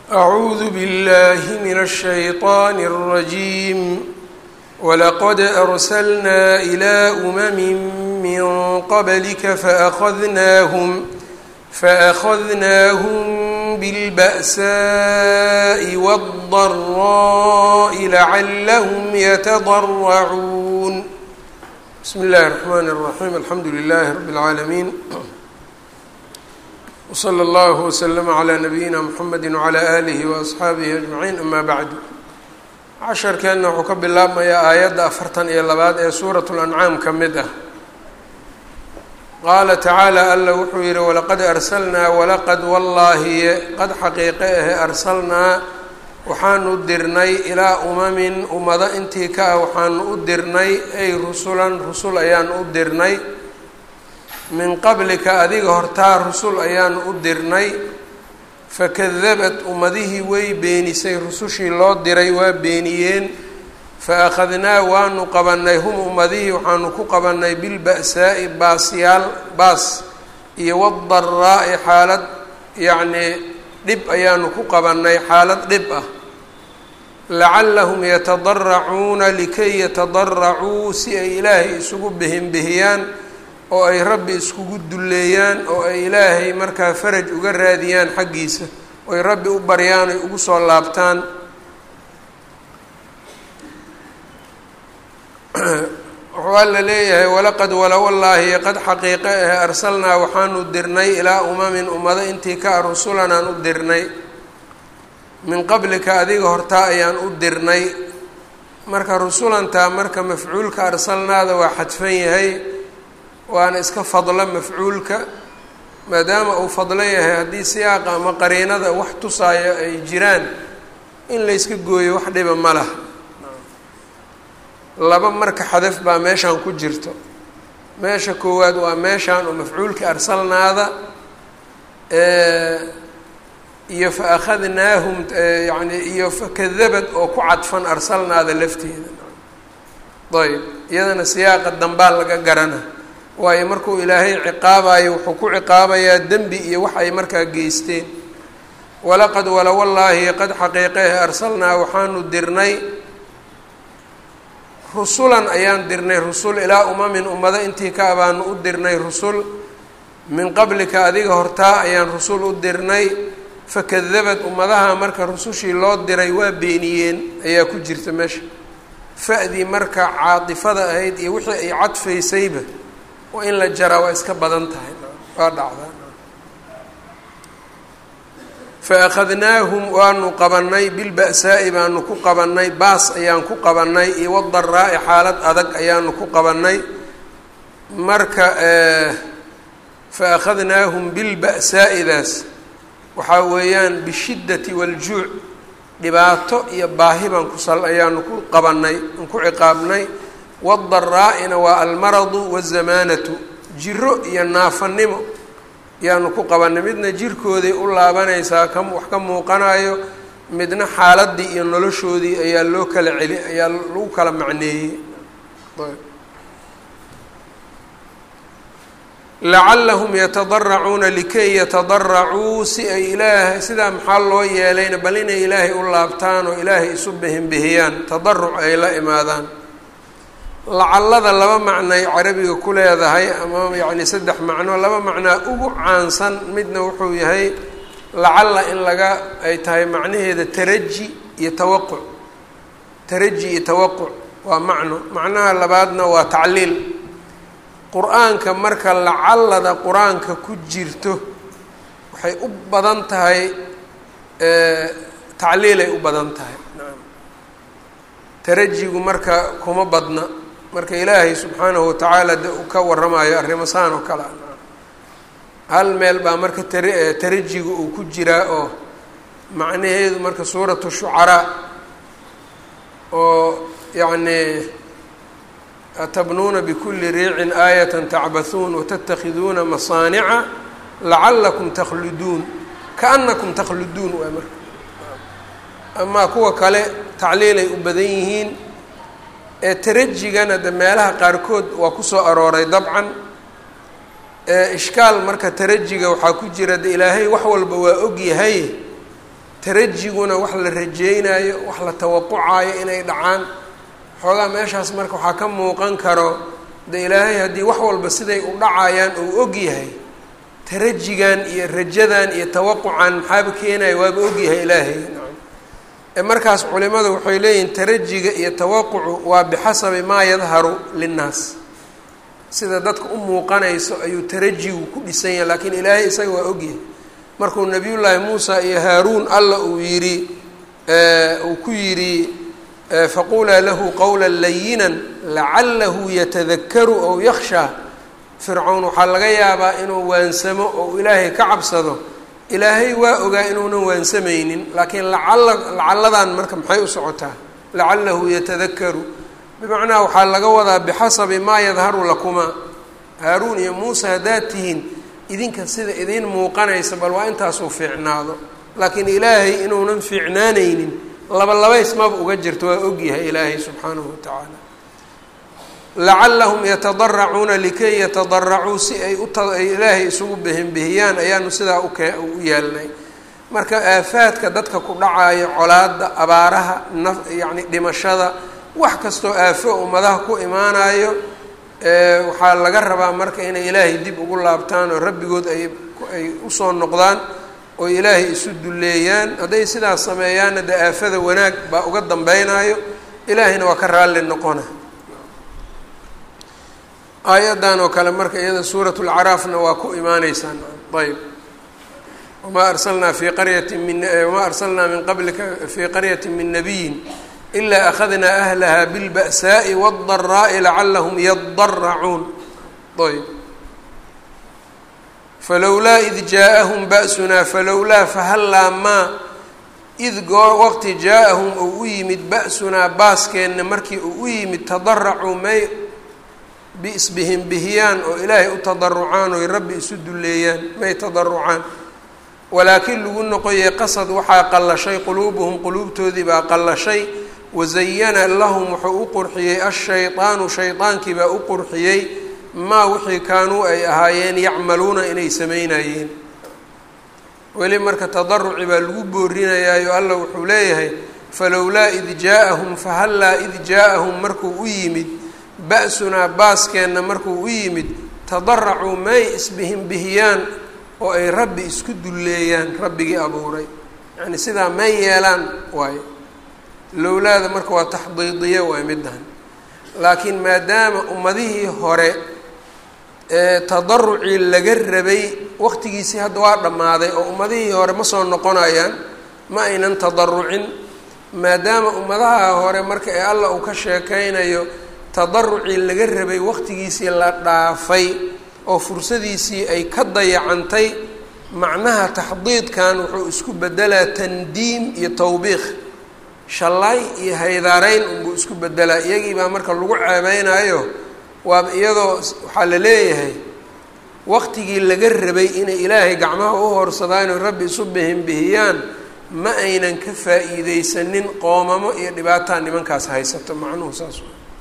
أعوذ بالله من الشيطان الرجيم ولقد أرسلنا إلى أمم من قبلك فأخذناهم فأخذناهم بالبأساء والضراء لعلهم يتضرعون بسم الله الرحمن الرحيم الحمد لله رب العالمين وصلى الله وسلم على نبيina mحamedi وعlى آlihi وأصxaabihi أجمaعiin ama bعd casharkeenna wuxuu ka bilaabmayaa aayadda afartan iyo labaad ee suuraة الأncaam ka mid ah qaala tacaalى alla wuxuu yihi walaqad arslnaa walaqad wallaahiye qad xaqiiqe ahe arsalnaa waxaanu dirnay ilaa umamin ummado intii ka ah waxaanu u dirnay ay rusulan rusul ayaanu u dirnay min qablika adiga hortaa rusul ayaanu u dirnay fakadabat ummadihii way beenisay rusushii loo diray waa beeniyeen fa akhadnaa waanu qabanay hum ummadihii waxaanu ku qabanay bilba'saa'i baasyaal baas iyo wadaraa'i xaalad yacnii dhib ayaanu ku qabanay xaalad dhib ah lacallahum yatadaracuuna likay yatadaracuu si ay ilaahay isugu bihinbihiyaan oo ay rabbi iskugu dulleeyaan oo ay ilaahay markaa faraj uga raadiyaan xaggiisa oo ay rabbi u baryaan ay ugu soo laabtaan wuxuu alla leeyahay walaqad walawallaahi qad xaqiiqe ahe arsalnaa waxaanu dirnay ilaa umamin ummado intii ka a rusulanaan u dirnay min qablika adiga hortaa ayaan u dirnay marka rusulantaa marka mafcuulka arsalnaada waa xadfan yahay waana iska fadlo mafcuulka maadaama uu fadlo yahay haddii siyaaqa ama qariinada wax tusaayo ay jiraan in layska gooyo wax dhiba ma laha laba marka xadaf baa meeshaan ku jirto meesha koowaad waa meeshaan oo mafcuulka arsalnaada iyo fa akhadnaahum yani iyo fakadabad oo ku cadfan arsalnaada lafteeda ayb iyadana siyaaqa dambaa laga garana waayo markuu ilaahay ciqaabayo wuxuu ku ciqaabayaa dembi iyo wax ay markaa geysteen walaqad walawallaahi qad xaqiiqehe arsalnaa waxaanu dirnay rusulan ayaan dirnay rusul ilaa umamin ummado intii ka abaanu u dirnay rusul min qablika adiga hortaa ayaan rusul u dirnay fakadabad ummadaha marka rusushii loo diray waa beeniyeen ayaa ku jirta meesha fa-dii marka caatifada ahayd iyo wixii ay cadfaysayba waa in la jaraa waa iska badan tahay waa dhacdaa fa akhadnaahum waanu qabanay bilba'saa'i baanu ku qabanay baas ayaan ku qabanay iyo wadaraa'i xaalad adag ayaanu ku qabanay marka fa akhadnaahum bilba'saa'idaas waxaa weeyaan bishiddati waljuuc dhibaato iyo baahi baan kusal ayaanu ku qabanay aan ku ciqaabnay wadaraa-ina waa almaradu wazamaanatu jiro iyo naafanimo yaanu ku qabanay midna jirkooday u laabanaysaa ka wax ka muuqanayo midna xaaladii iyo noloshoodii ayaa loo kala celi ayaa lagu kala macneeyey lacallahum yatadaracuuna likay yatadaracuu si ay ilaahay sidaa maxaa loo yeelayna bal inay ilaahay u laabtaan oo ilaahay isu bihinbihiyaan tadaruc ay la imaadaan lacallada laba macnoay carabiga ku leedahay ama yacni saddex macno laba macnaa ugu caansan midna wuxuu yahay lacalla in laga ay tahay macnaheeda taraji iyo tawaquc taraji iyo tawaquc waa macno macnaha labaadna waa tacliil qur-aanka marka lacallada qur-aanka ku jirto waxay u badan tahay tacliilay u badan tahay tarajigu marka kuma badna marka ilaahay subxaanahu watacaala de uu ka waramayo arrimo saan oo kale a hal meel baa marka tar tarajiga uu ku jiraa oo macnaheedu marka suuratu shucaraa oo yacni atabnuuna bikuli riicin aayata tacbathuun watattakhiduuna masaanica lacalakum takhluduun kaanakum takhluduun waay marka amaa kuwa kale tacliilay u badan yihiin ee tarajigana de meelaha qaarkood waa kusoo arooray dabcan ishkaal marka tarajiga waxaa ku jira de ilaahay wax walba waa og yahay tarajiguna wax la rajeynayo wax la tawaqucayo inay dhacaan xoogaa meeshaas marka waxaa ka muuqan karo de ilaahay haddii wax walba siday u dhacayaan uu og yahay tarajigan iyo rajadan iyo tawaqucan maxaaba keenaya waaba ogyahay ilaahay ee markaas culimadu waxay leeyihiin tarajiga iyo tawaqucu waa bixasabi maa yadharu linnaas sida dadka u muuqanayso ayuu tarajigu ku dhisan yahay laakiin ilaahay isaga waa ogyahay markuu nabiyullaahi muusa iyo haaruun alla uu yidhi uu ku yidhi faqulaa lahu qowla layinan lacalahu yatadakaru ow yakshaa fircown waxaa laga yaabaa inuu waansamo oo ilaahay ka cabsado ilaahay waa ogaa inuunan waansamaynin laakiin lacala lacalladan marka maxay u socotaa lacalahu yatadakaru bimacnaa waxaa laga wadaa bixasabi maa yadharu lakumaa haaruun iyo muuse haddaad tihiin idinka sida idiin muuqanaysa bal waa intaasuu fiicnaado laakiin ilaahay inuunan fiicnaanaynin laba labays maba uga jirto waa ogyahay ilaahay subxaanahu watacaala lacalahum yatadaracuuna likay yatadaracuu si ay uay ilaahay isugu bihinbihiyaan ayaanu sidaa uke u yeelnay marka aafaadka dadka ku dhacayo colaada abaaraha naf yacni dhimashada wax kastoo aafo ummadaha ku imaanayo waxaa laga rabaa marka inay ilaahay dib ugu laabtaan oo rabbigood ay ay usoo noqdaan oo ilaahay isu dulleeyaan hadday sidaas sameeyaanna dee aafada wanaag baa uga dambeynaayo ilaahayna waa ka raalli noqona aayaddan oo kale marka iyada suurat lcaraafna waa ku imaaneysaan ayb wamaa arsalnaa fii qaryati min wamaa arsalnaa min qablika fii qaryati min nabiyin ilaa akhadnaa ahlaha bilba'saa'i wاldaraa'i lacalahum yadaracuun ayb falowlaa id jaaءahum ba'sunaa falowlaa fahallaa maa id goo waqti jaa-ahum uu u yimid ba'sunaa baaskeenna markii uu u yimid tadaracuu may biisbihim bihiyaan oo ilaahay u tadarucaan oy rabbi isu dulleeyaan may tadarucaan walaakiin lagu noqoyay qasad waxaa qallashay quluubuhum quluubtoodii baa qallashay wazayana lahum wuxuu u qurxiyey ashaydaanu shaydaankii baa u qurxiyey maa wixii kaanuu ay ahaayeen yacmaluuna inay samaynayeen weli marka tadaruci baa lagu boorinayaayo alla wuxuu leeyahay falowlaa id jaa-ahum fahallaa id jaa-ahum markuu u yimid ba-sunaa baaskeenna markuu u yimid tadaracuu may isbihin bihiyaan oo ay rabbi isku dulleeyaan rabbigii abuuray yacni sidaa may yeelaan waayo lowlaada marka waa taxdiidiye waay middan laakiin maadaama ummadihii hore ee tadarucii laga rabay waqtigiisii hadda waa dhammaaday oo ummadihii hore ma soo noqonayaan ma aynan tadarucin maadaama ummadaha hore marka ee allah uu ka sheekeynayo tadarucii laga rabay waqtigiisii la dhaafay oo fursadiisii ay ka dayacantay macnaha taxdiidkan wuxuu isku bedelaa tandiim iyo tawbiikh shallaay iyo haydaareyn unbuu isku bedelaa iyagii baa marka lagu ceebeynayo waaba iyadoo waxaa la leeyahay waqtigii laga rabay inay ilaahay gacmaha u horsadaan oo rabbi isu bihinbihiyaan ma aynan ka faa-iideysanin qoomamo iyo dhibaataa nimankaas haysato macnuhu saas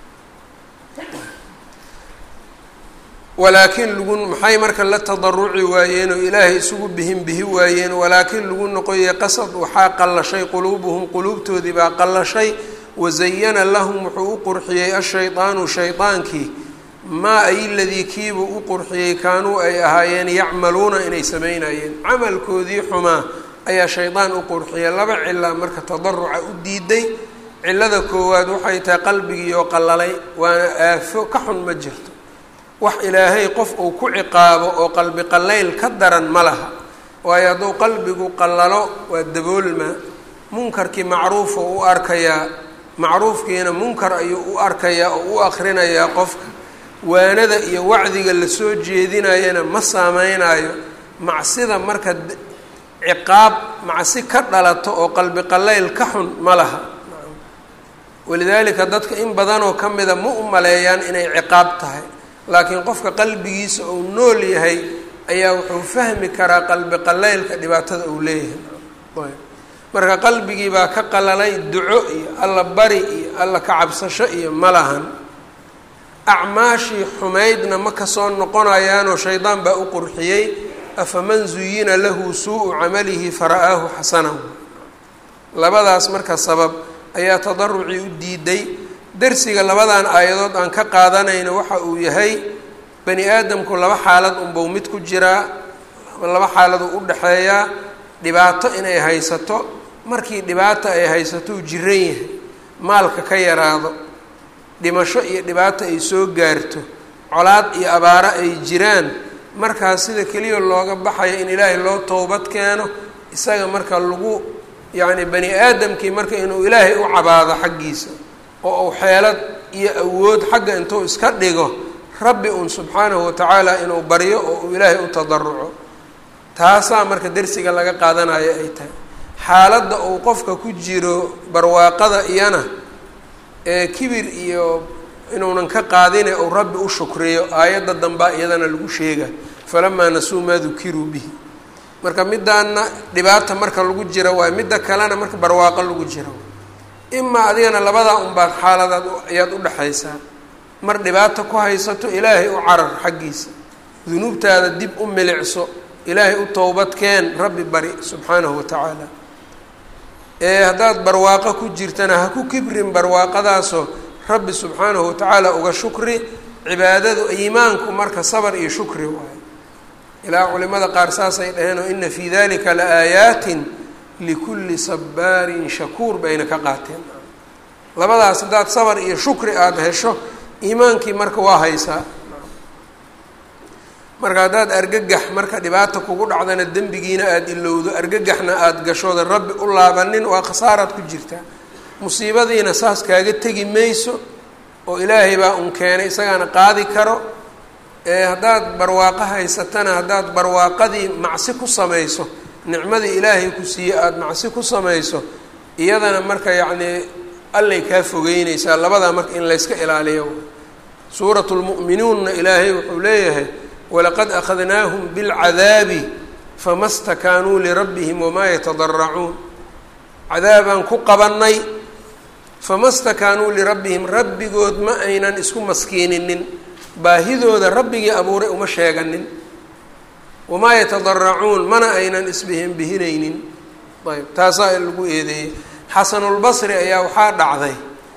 walaakiin lagu maxay marka la tadaruci waayeen oo ilaahay isugu bihin bihi waayeen walaakiin lagu noqoyay qasad waxaa qallashay quluubuhum quluubtoodii baa qallashay wazayana lahum wuxuu u qurxiyey ashaydaanu shaydaankii maa ay ladii kiibuu u qurxiyey kaanuu ay ahaayeen yacmaluuna inay samaynayeen camalkoodii xumaa ayaa shaydaan u qurxiyay laba cila marka tadaruca u diiday cilada koowaad waxay tahay qalbigiioo qallalay waana aafo ka xun ma jirto wax ilaahay qof uu ku ciqaabo oo qalbi qallayl ka daran ma laha waayo hadduu qalbigu qallalo waa daboolmaa munkarkii macruufa u arkayaa macruufkiina munkar ayuu u arkayaa oo u akrinayaa qofka waanada iyo wacdiga lasoo jeedinayana ma saameynayo macsida marka ciqaab macsi ka dhalato oo qalbi qallayl ka xun ma laha walidaalika dadka in badanoo ka mida ma u maleeyaan inay ciqaab tahay laakiin qofka qalbigiisa uu nool yahay ayaa wuxuu fahmi karaa qalbi qalaylka dhibaatada uu leeyahay marka qalbigii baa ka qalalay duco iyo alla bari iyo alla ka cabsasho iyo ma lahan acmaashii xumaydna ma kasoo noqonayaanoo shaydaan baa u qurxiyey afaman zuyina lahu suu-u camalihi fara-aahu xasanahu labadaas marka sabab ayaa tadarucii u diiday darsiga labadan aayadood aan ka qaadanayno waxa uu yahay bani aadamku laba xaalad unbau mid ku jiraa laba xaaladuu u dhexeeyaa dhibaato inay haysato markii dhibaata ay haysato uu jiran yahay maalka ka yaraado dhimasho iyo dhibaato ay soo gaarto colaad iyo abaaro ay jiraan markaas sida keliya looga baxayo in ilaahay loo towbad keeno isaga marka lagu yacni bani aadamkii marka inuu ilaahay u cabaado xaggiisa oo uu xeelad iyo awood xagga intuu iska dhigo rabbi uun subxaanahu watacaala inuu baryo oo uu ilaahay u tadaruco taasaa marka dersiga laga qaadanayo ay tahay xaaladda uu qofka ku jiro barwaaqada iyana ee kibir iyo inuunan ka qaadine uu rabbi u shukriyo aayadda dambaa iyadana lagu sheega falamaa nasuu maa dukiruu bihi marka midaana dhibaata marka lagu jira waayo midda kalena marka barwaaqo lagu jira imaa adigana labadaa unbaad xaaladaad ayaad u dhexaysaa mar dhibaato ku haysato ilaahay u carar xaggiisa dunuubtaada dib u milicso ilaahay u towbad keen rabbi bari subxaanahu wa tacaala ee haddaad barwaaqo ku jirtana ha ku kibrin barwaaqadaasoo rabbi subxaanahu watacaala uga shukri cibaadadu iimaanku marka sabar iyo shukri waayo ilaa culimada qaar saasay dhaheen oo ina fii dalika la aayaatin likulli sabaarin shakuur bayna ka qaateen labadaas haddaad sabar iyo shukri aada hesho iimaankii marka waa haysaa marka haddaad argagax marka dhibaata kugu dhacdana dembigiina aada ilowdo argagaxna aada gashooda rabbi u laabanin waa khasaaraad ku jirtaa musiibadiina saas kaaga tegi mayso oo ilaahay baa un keenay isagaana qaadi karo ee haddaad barwaaqo haysatana haddaad barwaaqadii macsi ku samayso nicmadii ilaahay ku siiye aada macsi ku samayso iyadana marka yacnii allay kaa fogeyneysaa labadaa marka in layska ilaaliyo suuratu lmu'minuunna ilaahay wuxuu leeyahay walaqad akhadnaahum bilcadaabi fama stakaanuu lirabbihim wamaa yatadaracuun cadaabaan ku qabannay fama stakaanuu lirabbihim rabbigood ma aynan isku maskiininin baahidooda rabbigii abuuray uma sheeganin wamaa yatadaracuun mana aynan isbihinbihinaynin ayb taasaa lagu eedeeyey xasanulbasri ayaa waxaa dhacday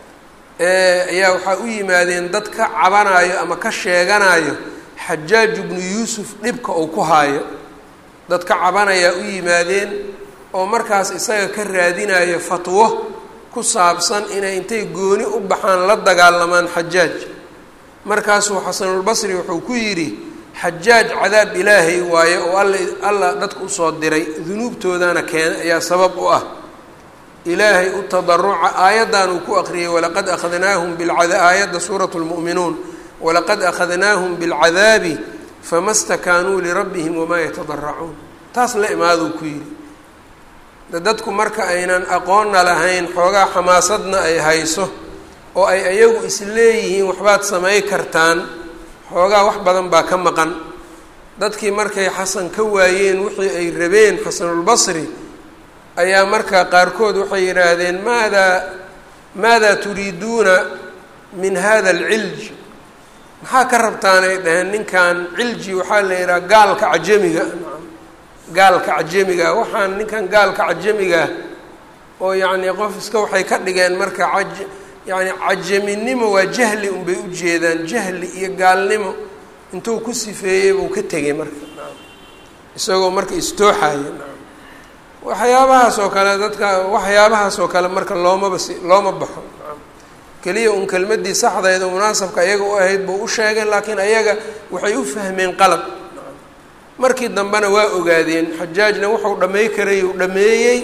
ayaa waxaa u yimaadeen dad ka cabanayo ama ka sheeganayo xajaaj ibnu yuusuf dhibka uu ku haayo dad ka cabanayaa u yimaadeen oo markaas isaga ka raadinayo fatwo ku saabsan inay intay gooni u baxaan la dagaalamaan xajaaj markaasuu xasanulbasri wuxuu ku yidhi xajaaj cadaab ilaahay waaye oo alla alla dadka usoo diray dunuubtoodana keena ayaa sabab u ah ilaahay u tadaruca aayaddan uu ku aqriyay walaqad akhadnaahum bilcada aayadda suuratu lmu'minuun walaqad akhadnaahum bilcadaabi fama stakaanuu lirabbihim wamaa yatadaracuun taas la imaaduu ku yidhi dadku marka aynan aqoonna lahayn xoogaa xamaasadna ay hayso oo ay ayagu isleeyihiin waxbaad samay kartaan xoogaa wax badan baa ka maqan dadkii markay xasan ka waayeen wixii ay rabeen xasanulbasri ayaa marka qaarkood waxay yidhaahdeen maadaa maadaa turiiduuna min hada alcilj maxaa ka rabtaanay dhaheen ninkan cilji waxaa la yidhaha gaalka cajamiga gaalka cajamiga waxaan ninkan gaalka cajamiga oo yacnii qof iska waxay ka dhigeen marka aj yacni cajaminimo waa jahli unbay u jeedaan jahli iyo gaalnimo intuu ku sifeeyey buu ka tegay marka isagoo marka istooxaya waxyaabahaas oo kale dadka waxyaabahaas oo kale marka loomaba si looma baxo keliya un kelmadii saxdeeda munaasabka ayaga u ahayd buu u sheegay laakiin ayaga waxay u fahmeen qalab markii dambena waa ogaadeen xajaajna wuxuu dhamey karay uu dhameeyey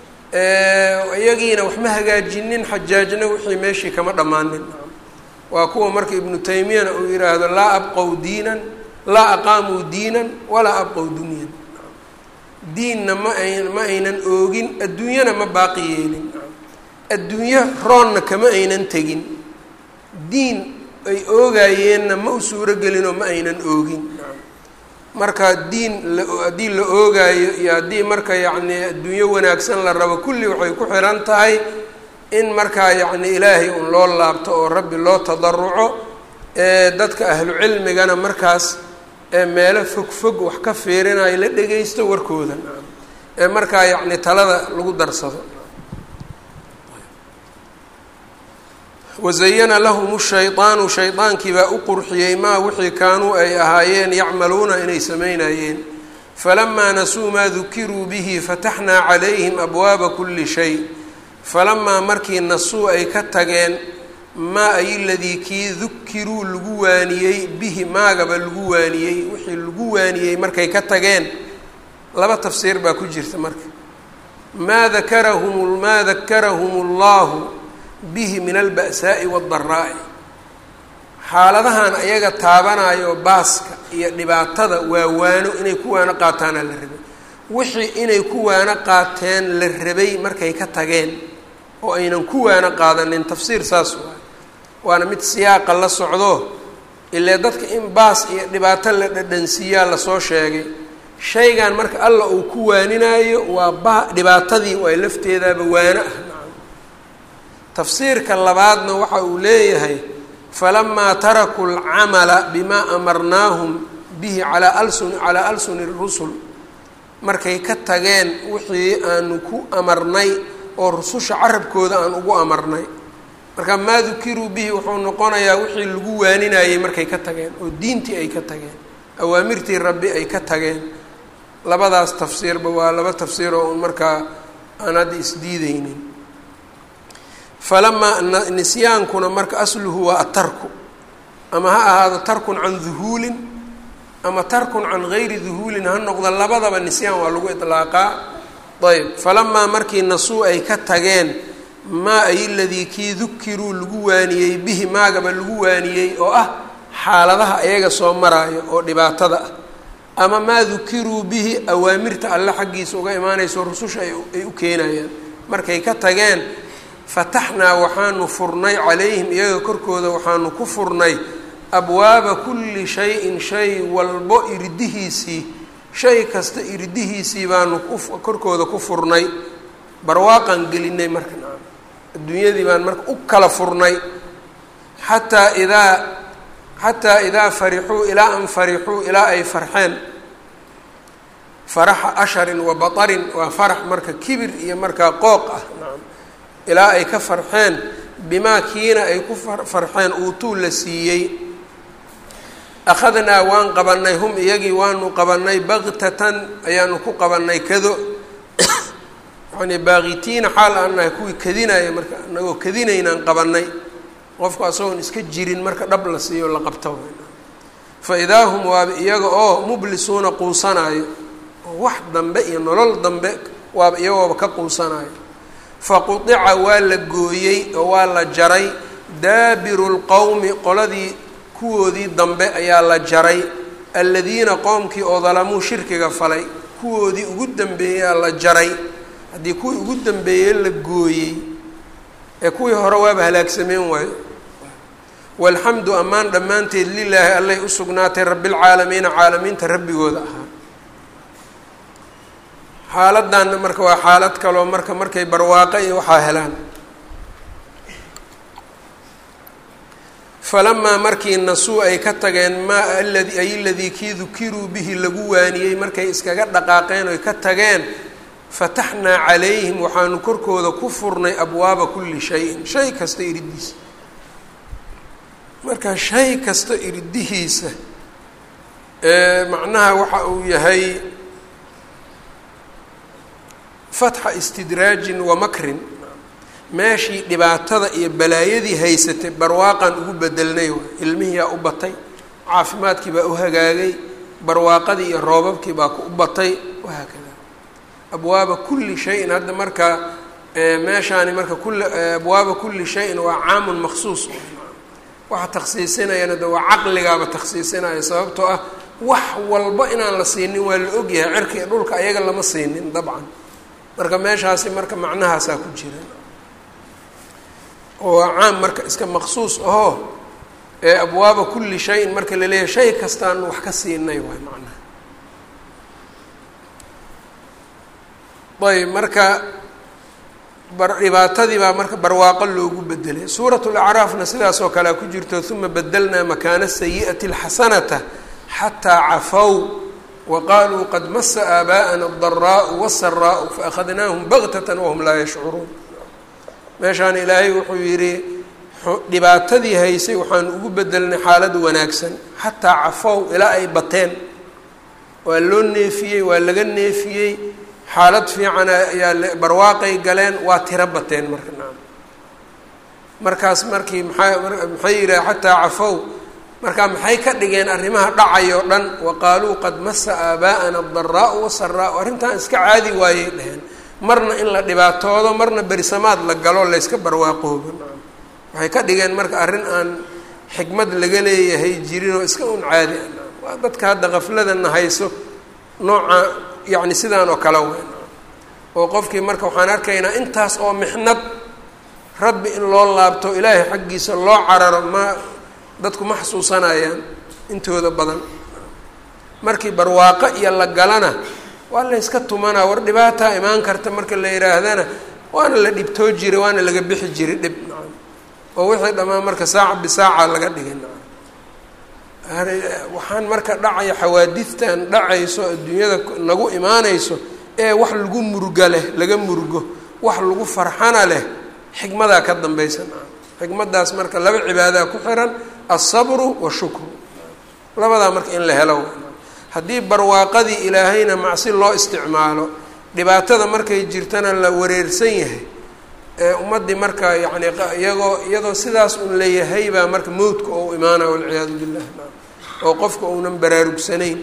iyagiina wax ma hagaajinin xajaajna wixii meeshii kama dhammaanin waa kuwa marka ibnu taymiyana uu yihaahdo laa abqow diinan laa aqaamuu diinan walaa abqow dunyan diinna ma ay ma aynan oogin adduunyana ma baaqi yeelin adduunyo roonna kama aynan tegin diin ay oogayeenna ma u suuro gelinoo ma aynan oogin marka diin la haddii la oogaayo iyo haddii marka yacni adduunyo wanaagsan la rabo kulli waxay ku xiran tahay in markaa yacni ilaahay un loo laabto oo rabbi loo tadaruco ee dadka ahlu cilmigana markaas ee meelo fog fog wax ka fiirinayo la dhegaysto warkooda ee markaa yacni talada lagu darsado wazayana lahum shaydaanu shaydaankii baa u qurxiyey maa wixii kaanuu ay ahaayeen yacmaluuna inay samaynayeen falamaa nasuu maa dukiruu bihi fataxnaa calayhim abwaaba kuli shay falamaa markii nasuu ay ka tageen maa ay ladii kii dukiruu lagu waaniyey bihi maagaba lagu waaniyey wixii lagu waaniyey markay ka tageen laba tafsiir baa ku jirta marka maa dakarahum maa dakarahum allahu bihi min alba'saa'i waaddaraa'i xaaladahan ayaga taabanayo baaska iyo dhibaatada waa waano inay ku waano qaataana la rabay wixii inay ku waano qaateen la rabay markay ka tageen oo aynan ku waano qaadanin tafsiir saas waay waana mid siyaaqa la socdo ilee dadka in baas iyo dhibaato la dhadhansiiyaa lasoo sheegay shaygan marka alla uu ku waaninaayo waa ba dhibaatadii waa lafteedaaba waano ah nacam tafsiirka labaadna waxa uu leeyahay falamaa tarakuu alcamala bimaa amarnaahum bihi calaa alsun calaa alsuni rusul markay ka tageen wixii aanu ku amarnay oo rususha carabkooda aan ugu amarnay marka maa dukiruu bihi wuxuu noqonayaa wixii lagu waaninayey markay ka tageen oo diintii ay ka tageen awaamirtii rabbi ay ka tageen labadaas tafsiirba waa laba tafsiir oo un markaa aan hadda isdiideynin falamaa nisyaankuna marka asluhu waa atarku ama ha ahaado tarkun can duhuulin ama tarkun can gayri duhuulin ha noqda labadaba nisyaan waa lagu idlaaqaa ayb falamaa markii nasuu ay ka tageen maa ay ladii kii dukiruu lagu waaniyey bihi maagaba lagu waaniyey oo ah xaaladaha ayaga soo maraayo oo dhibaatada ah ama maa dukiruu bihi awaamirta alle xaggiisa uga imaanayso rususha ay u keenayaan markay ka tageen fataxnaa waxaanu furnay calayhim iyaga korkooda waxaanu ku furnay abwaaba kulli shayin shay walbo irdihiisii shay kasta irdihiisii baanu korkooda ku furnay barwaaqan gelinay marka nacam adduunyadii baan marka u kala furnay xataa idaa xataa idaa farixuu ilaa an farixuu ilaa ay farxeen faraxa asharin wa batarin waa farax marka kibir iyo markaa qooq ah nacam ilaa ay ka farxeen bimaa kiina ay ku farxeen uutuu la siiyey akhadnaa waan qabanay hum iyagii waanu qabanay baktatan ayaanu ku qabanay kado yani baaqitiina xaal aan nahay kuwii kadinaya marka anagoo kadinaynaan qabanay qofku asagoon iska jirin marka dhab la siiyo la qabto fa idaa hum waaba iyaga oo mublisuuna quusanaayo oo wax dambe iyo nolol dambe waaba iyagooba ka quusanaayo faqudica waa la gooyey oo waa la jaray daabiru lqowmi qoladii kuwoodii dambe ayaa la jaray aladiina qoomkii oo dalamuu shirkiga falay kuwoodii ugu dambeeyaa la jaray haddii kuwii ugu dambeeyey la gooyey ee kuwii hore waaba halaagsameen waayo walxamdu ammaan dhammaanteed lilaahi allay u sugnaatay rabbilcaalamiina caalamiinta rabbigooda ahaa xaaladanna marka waa xaalad kaloo marka markay barwaaqo iyo waxaa helaan falamaa markii nasuu ay ka tageen maa aladi ay ladii kii dukiruu bihi lagu waaniyey markay iskaga dhaqaaqeen oy ka tageen fataxnaa calayhim waxaanu korkooda ku furnay abwaaba kulli shayin shay kasta iridiisa marka shay kasta iridihiisa macnaha waxa uu yahay fatxa istidraajin wa makrin meeshii dhibaatada iyo balaayadii haysatay barwaaqan ugu bedelnay waay ilmihiyaa u batay caafimaadkii baa u hagaagay barwaaqadii iyo roobabkii baa ku u batay wahaakada abwaaba kulli shayin hadda marka meeshaani marka kuli abwaaba kulli shayin waa caamun maksuus waxa takhsiisinayana de waa caqligaaba takhsiisinaya sababtoo ah wax walba inaan la siinin waa la ogyahay cirka iyo dhulka ayaga lama siinin dabcan marka meeshaasi marka macnahaasaa ku jira oo waa caam marka iska maqsuus ahoo ee abwaaba kulli shayin marka la leeyahay shay kastaan wax ka siinay waay macnaha ayb marka dhibaatadii baa marka barwaaqo loogu bedelay suurat lacraafna sidaas oo kalea ku jirto uma bedelnaa makaana sayi'ati alxasanata xataa cafow waqaaluu qad masa aabaa'ana adaraau wasaraau faأkhadnaahum baktata wahum laa yashcuruun meeshaan ilaahay wuxuu yidhi dhibaatadii haysay waxaan ugu bedelnay xaalad wanaagsan xataa cafow ilaa ay bateen waa loo neefiyey waa laga neefiyey xaalad fiican ayaa barwaaqay galeen waa tiro bateen marka naam markaas markii maxaa maxay yidhaha xataa cafow markaa maxay ka dhigeen arrimaha dhacay oo dhan wa qaaluu qad masa aabaa'ana adaraau wasaraau arrintan iska caadi waayey dheheen marna in la dhibaatoodo marna berisamaad la galo layska barwaaqoobo naam waxay ka dhigeen marka arrin aan xikmad laga leeyahay jirinoo iska un caadi ah naam waa dadka hadda qafladana hayso nooca yacni sidaan oo kale weyn oo qofkii marka waxaan arkaynaa intaas oo mixnad rabbi in loo laabto ilaahay xaggiisa loo cararo ma dadku ma xasuusanayaan intooda badan markii barwaaqo iyo la galana waa layska tumanaa war dhibaataa imaan karta marka la yidhaahdana waana la dhibtoo jiray waana laga bixi jiray dhib nacam oo wixii dhammaan marka saaca bisaaca laga dhigay nacam waxaan marka dhacaya xawaadidtan dhacayso adduunyada nagu imaanayso ee wax lagu muruga leh laga murugo wax lagu farxana leh xikmadaa ka dambaysa nacam xikmadaas marka laba cibaadaa ku xiran alsabru washukru labadaa marka in la helo haddii barwaaqadii ilaahayna macsi loo isticmaalo dhibaatada markay jirtana la wareersan yahay ee ummaddii marka yacni iyagoo iyadoo sidaas un leeyahay baa marka mowdka oo imaanaya walciyaadu billah oo qofka uunan baraarugsanayn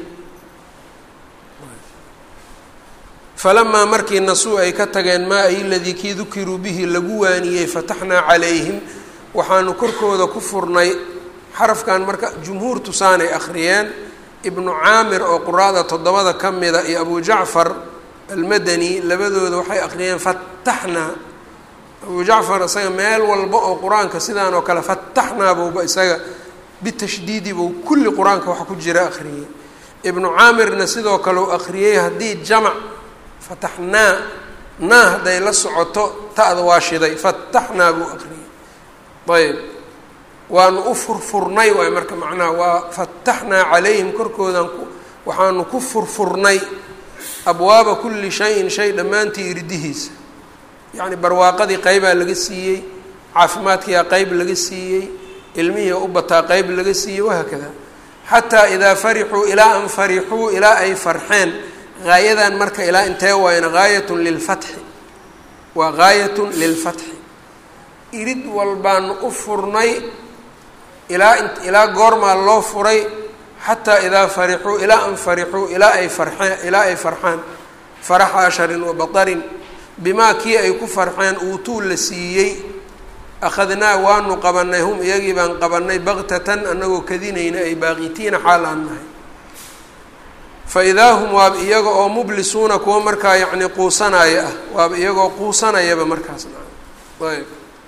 falamaa markii nasuu ay ka tageen maa ay ladii kii dukiruu bihi lagu waaniyey fataxnaa calayhim waxaanu korkooda ku furnay xarafkan marka jumhuur tusaanay akhriyeen ibnu caamir oo quraada toddobada ka mida iyo abu jacfar almadani labadooda waxay akhriyeen fataxnaa abu jacfar isaga meel walba oo qur-aanka sidaan oo kale fataxnaa buuba isaga bitashdiidi buu kulli qur-aanka waxa ku jira akhriyey ibnu caamirna sidoo kale u akhriyey haddii jamac fataxnaa naa hadday la socoto ta'da waa shiday fataxnaa buu akhriyey ayb waanu u furfurnay waay marka macnaha waa fataxnaa calayhim korkoodan waxaanu ku furfurnay abwaaba kulli shayin shay dhammaantii irdihiisa yacni barwaaqadii qeybaa laga siiyey caafimaadkiyaa qeyb laga siiyey ilmihii u bataa qeyb laga siiyey wahaakada xataa idaa farixuu ilaa an farixuu ilaa ay farxeen gaayadan marka ilaa intee waayna gaayatun lilfatxi waa gaayatun lilfatxi irid walbaanu u furnay ilaa ilaa goormaa loo furay xataa idaa farixuu ilaa an farixuu ilaa ay farxeen ilaa ay farxaan faraxa asharin wa batarin bimaa kii ay ku farxeen uutuu la siiyey akhadnaa waanu qabanay hum iyagii baan qabanay baktatan anagoo kadinayna ay baaqitiina xaal aan nahay fa idaa hum waaba iyaga oo mublisuuna kuwa markaa yacni quusanaya ah waaba iyagoo quusanayaba markaas ayb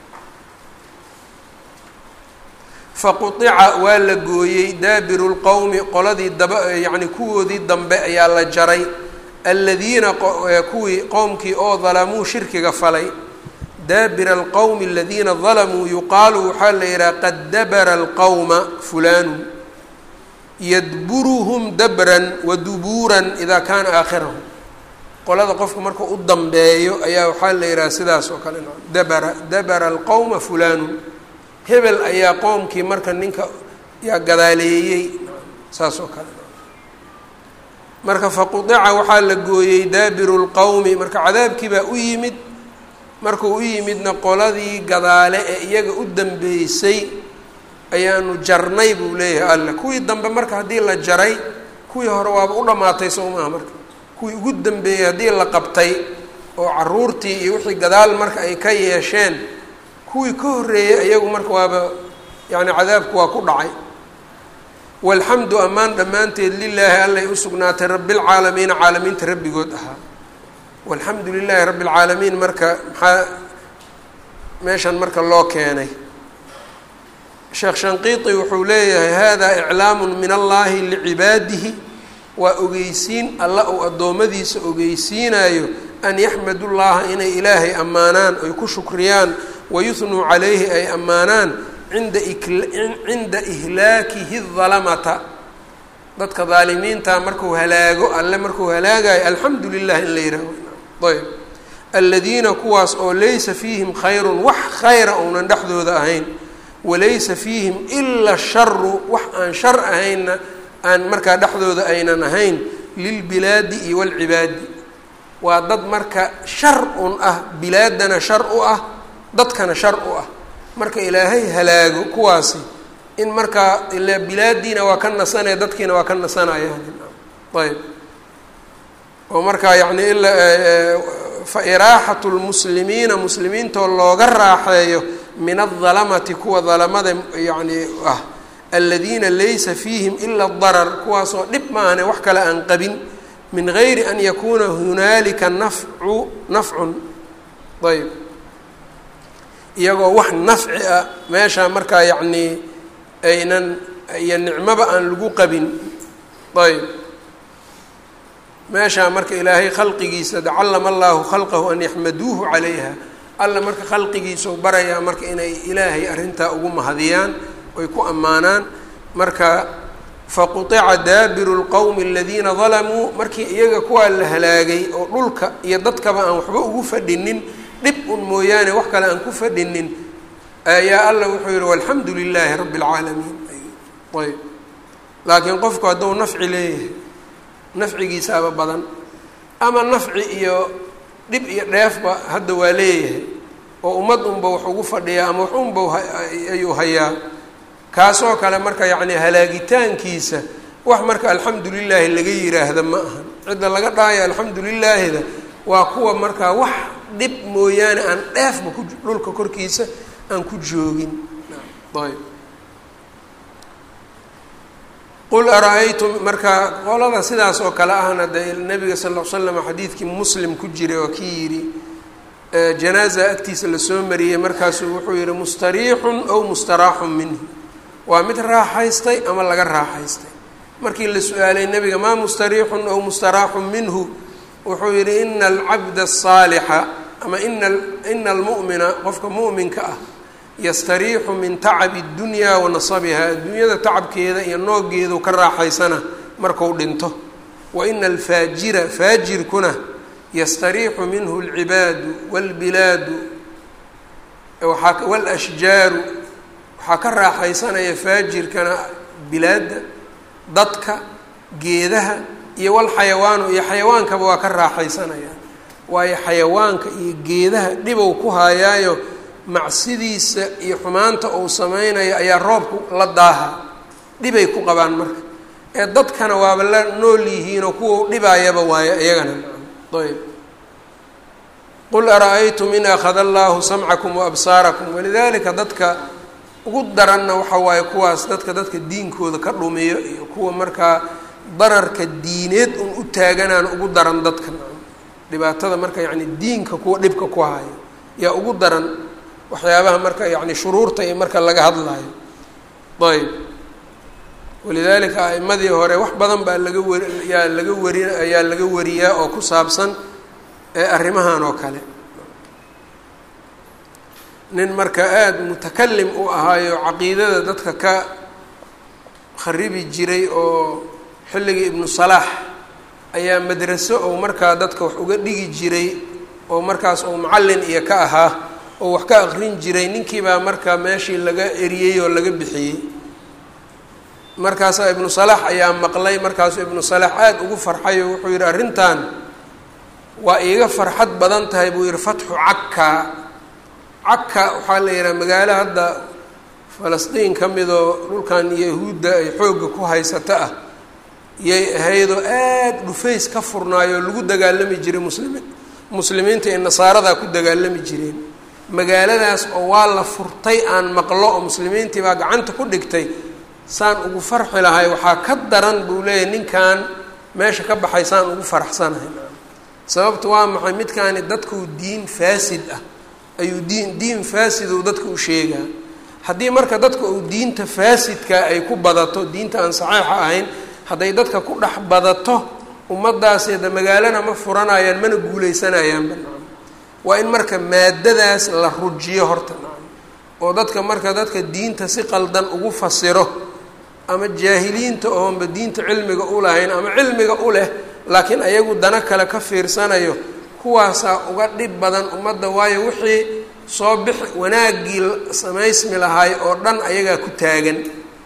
faqutica waa la gooyey daabiru lqowmi qoladii daba yacni kuwoodii dambe ayaa la jaray aladiina kuwii qowmkii oo dalamuu shirkiga falay daabira alqowmi aladiina dalamuu yuqaalu waxaa la yidhaha qad dabara alqowma fulaanu yadburuhum dabran wa dubuuran idaa kaana aakhirahum qolada qofka marka u dambeeyo ayaa waxaa la yidhaha sidaas oo kale dabara dabara alqowma fulaanu hebel ayaa qoomkii marka ninka yaa gadaaleeyey saas oo kale marka faqudica waxaa la gooyey daabiru lqowmi marka cadaabkii baa u yimid markuu u yimidna qoladii gadaale ee iyaga u dambeysay ayaanu jarnay buu leeyahay alla kuwii dambe marka haddii la jaray kuwii hore waaba u dhammaatay soo maaha marka kuwii ugu dambeeyey haddii la qabtay oo caruurtii iyo wixii gadaal marka ay ka yeesheen kuwii ka horreeyey iyagu marka waaba yacni cadaabku waa ku dhacay walxamdu ammaan dhammaanteed lilaahi allay u sugnaatay rabbilcaalamiina caalamiinta rabbigood ahaa walxamdu lilaahi rabbi lcaalamiin marka maxaa meeshan marka loo keenay sheekh shanqiiti wuxuu leeyahay hada iclaamu min allahi licibaadihi waa ogeysiin alla uu addoommadiisa ogeysiinayo an yaxmadu llaha inay ilaahay ammaanaan oy ku shukriyaan wayuhnuu calayhi ay ammaanaan inda cinda ihlaakihi dalamata dadka daalimiinta markuu halaago alle markuu halaagayo alxamdu lilah in la yihaaho ayb aladiina kuwaas oo laysa fiihim khayrun wax khayra uunan dhexdooda ahayn walaysa fiihim ila sharu wax aan shar ahaynna aan markaa dhexdooda aynan ahayn lilbilaadi iyo walcibaadi waa dad marka shar un ah bilaadana shar u ah dadkana shar u ah marka ilaahay halaago kuwaasi in markaa ila bilaadiina waa ka nasanaya dadkiina waa ka nasanayaan ayb oo markaa yani ila fa iraaxatu lmuslimiina muslimiintoo looga raaxeeyo min aldalamati kuwa dalamada yani ah aladiina laysa fiihim ila darar kuwaasoo dhib maahane wax kale aan qabin min gayri an yakuuna hunaalika nafcu nafcun ayb iyagoo wax nafci ah meesha markaa yacnii aynan iyo nicmoba aan lagu qabin ayb meeshaa marka ilaahay khalqigiisa callama allahu khalqahu an yaxmaduuhu calayha alla marka khalqigiisau barayaa marka inay ilaahay arrintaa ugu mahadiyaan oy ku ammaanaan marka faqutica daabiru lqowmi aladiina dalamuu markii iyaga kuwaa la halaagay oo dhulka iyo dadkaba aan waxba ugu fadhinin dhib un mooyaane wax kale aan ku fadhinin ayaa alla wuxuu yihi walxamdu lilaahi rabbi اlcaalamiin ayb laakiin qofku hadduu nafci leeyahay nafcigiisaaba badan ama nafci iyo dhib iyo dheefba hadda waa leeyahay oo ummad unba wax ugu fadhiyaa ama wax unba ayuu hayaa kaasoo kale marka yacni halaagitaankiisa wax marka alxamdu lilaahi laga yiraahda ma ahan cidda laga dhaayo alxamdu lilaahida waa kuwa markaa wax dhib mooyaane aan dheefba ku dhulka korkiisa aan ku joogin ayb qul ara-aytum marka qolada sidaas oo kale ahna de nabiga sal l l slam xadiidkii muslim ku jiray oo kii yidhi janaaza agtiisa lasoo mariyey markaasuu wuxuu yihi mustariixun aw mustaraaxun minhu waa mid raaxaystay ama laga raaxaystay markii la su-aalay nabiga maa mustariixun aw mustaraaxun minhu wuxuu yihi ina alcabda asaalixa ama ina ina almu'mina qofka mu'minka ah yastariixu min tacabi اdunyaa wa nasabiha adduunyada tacabkeeda iyo noogeedu ka raaxaysana marku dhinto wa ina alfaajira faajirkuna yastariixu minhu اlcibaadu wاlbilaadu waaa wاlashjaaru waxaa ka raaxaysanaya faajirkana bilaadda dadka geedaha iyo walxayawaanu iyo xayawaankaba waa ka raaxaysanayaan waayo xayawaanka iyo geedaha dhibow ku haayaayo macsidiisa iyo xumaanta uu sameynayo ayaa roobku la daaha dhibay ku qabaan marka ee dadkana waaba la nool yihiinoo kuwa dhibaayaba waayo iyagana ayb qul ara-aytum in akhada allahu samcakum waabsaarakum walidalika dadka ugu daranna waxa waaye kuwaas dadka dadka diinkooda ka dhumiyo iyo kuwa markaa dararka diineed un u taaganaan ugu daran dadka dhibaatada marka yacni diinka kuwa dhibka ku hayo yaa ugu daran waxyaabaha marka yani shuruurta iyo marka laga hadlayo ayb walidalika a'imadii hore wax badan baa laga wari yaa laga wari ayaa laga wariyaa oo ku saabsan ee arrimahan oo kale nin marka aada mutakalim u ahaayo caqiidada dadka ka kharibi jiray oo xilligii ibnu salaax ayaa madraso ou markaa dadka wax uga dhigi jiray oo markaas uu macallin iyo ka ahaa oo wax ka aqrin jiray ninkiibaa markaa meeshii laga eriyey oo laga bixiyey markaasaa ibnu salaax ayaa maqlay markaasuu ibnu salaax aada ugu farxay oo wuxuu yidhi arrintan waa iiga farxad badan tahay buu yihi fatxu cakka cakka waxaa la yidhaha magaalo hadda falastiin ka midoo dhulkan yahuudda ay xoogga ku haysato ah yay ahaydoo aada dhufays ka furnaayoo lagu dagaalami jiray muslimiin muslimiinta iyo nasaaradaa ku dagaalami jireen magaaladaas oo waa la furtay aan maqlo oo muslimiintii baa gacanta ku dhigtay saan ugu farxi lahay waxaa ka daran buu leeyahay ninkan meesha ka baxay saan ugu faraxsanahay sababtu waa maxay midkaani dadkuu diin faasid ah ayuu diin diin faasiduu dadka u sheegaa haddii marka dadka uu diinta faasidka ay ku badato diinta aan saxiixa ahayn hadday dadka ku dhex badato ummadaasi de magaalana ma furanayaan mana guuleysanayaanba waa in marka maadadaas la rujiyo horta oo dadka marka dadka diinta si qaldan ugu fasiro ama jaahiliinta oonba diinta cilmiga u lahayn ama cilmiga u leh laakiin ayagu dana kale ka fiirsanayo kuwaasaa uga dhib badan ummadda waayo wixii soo bix wanaaggii samaysmi lahaay oo dhan ayagaa ku taagan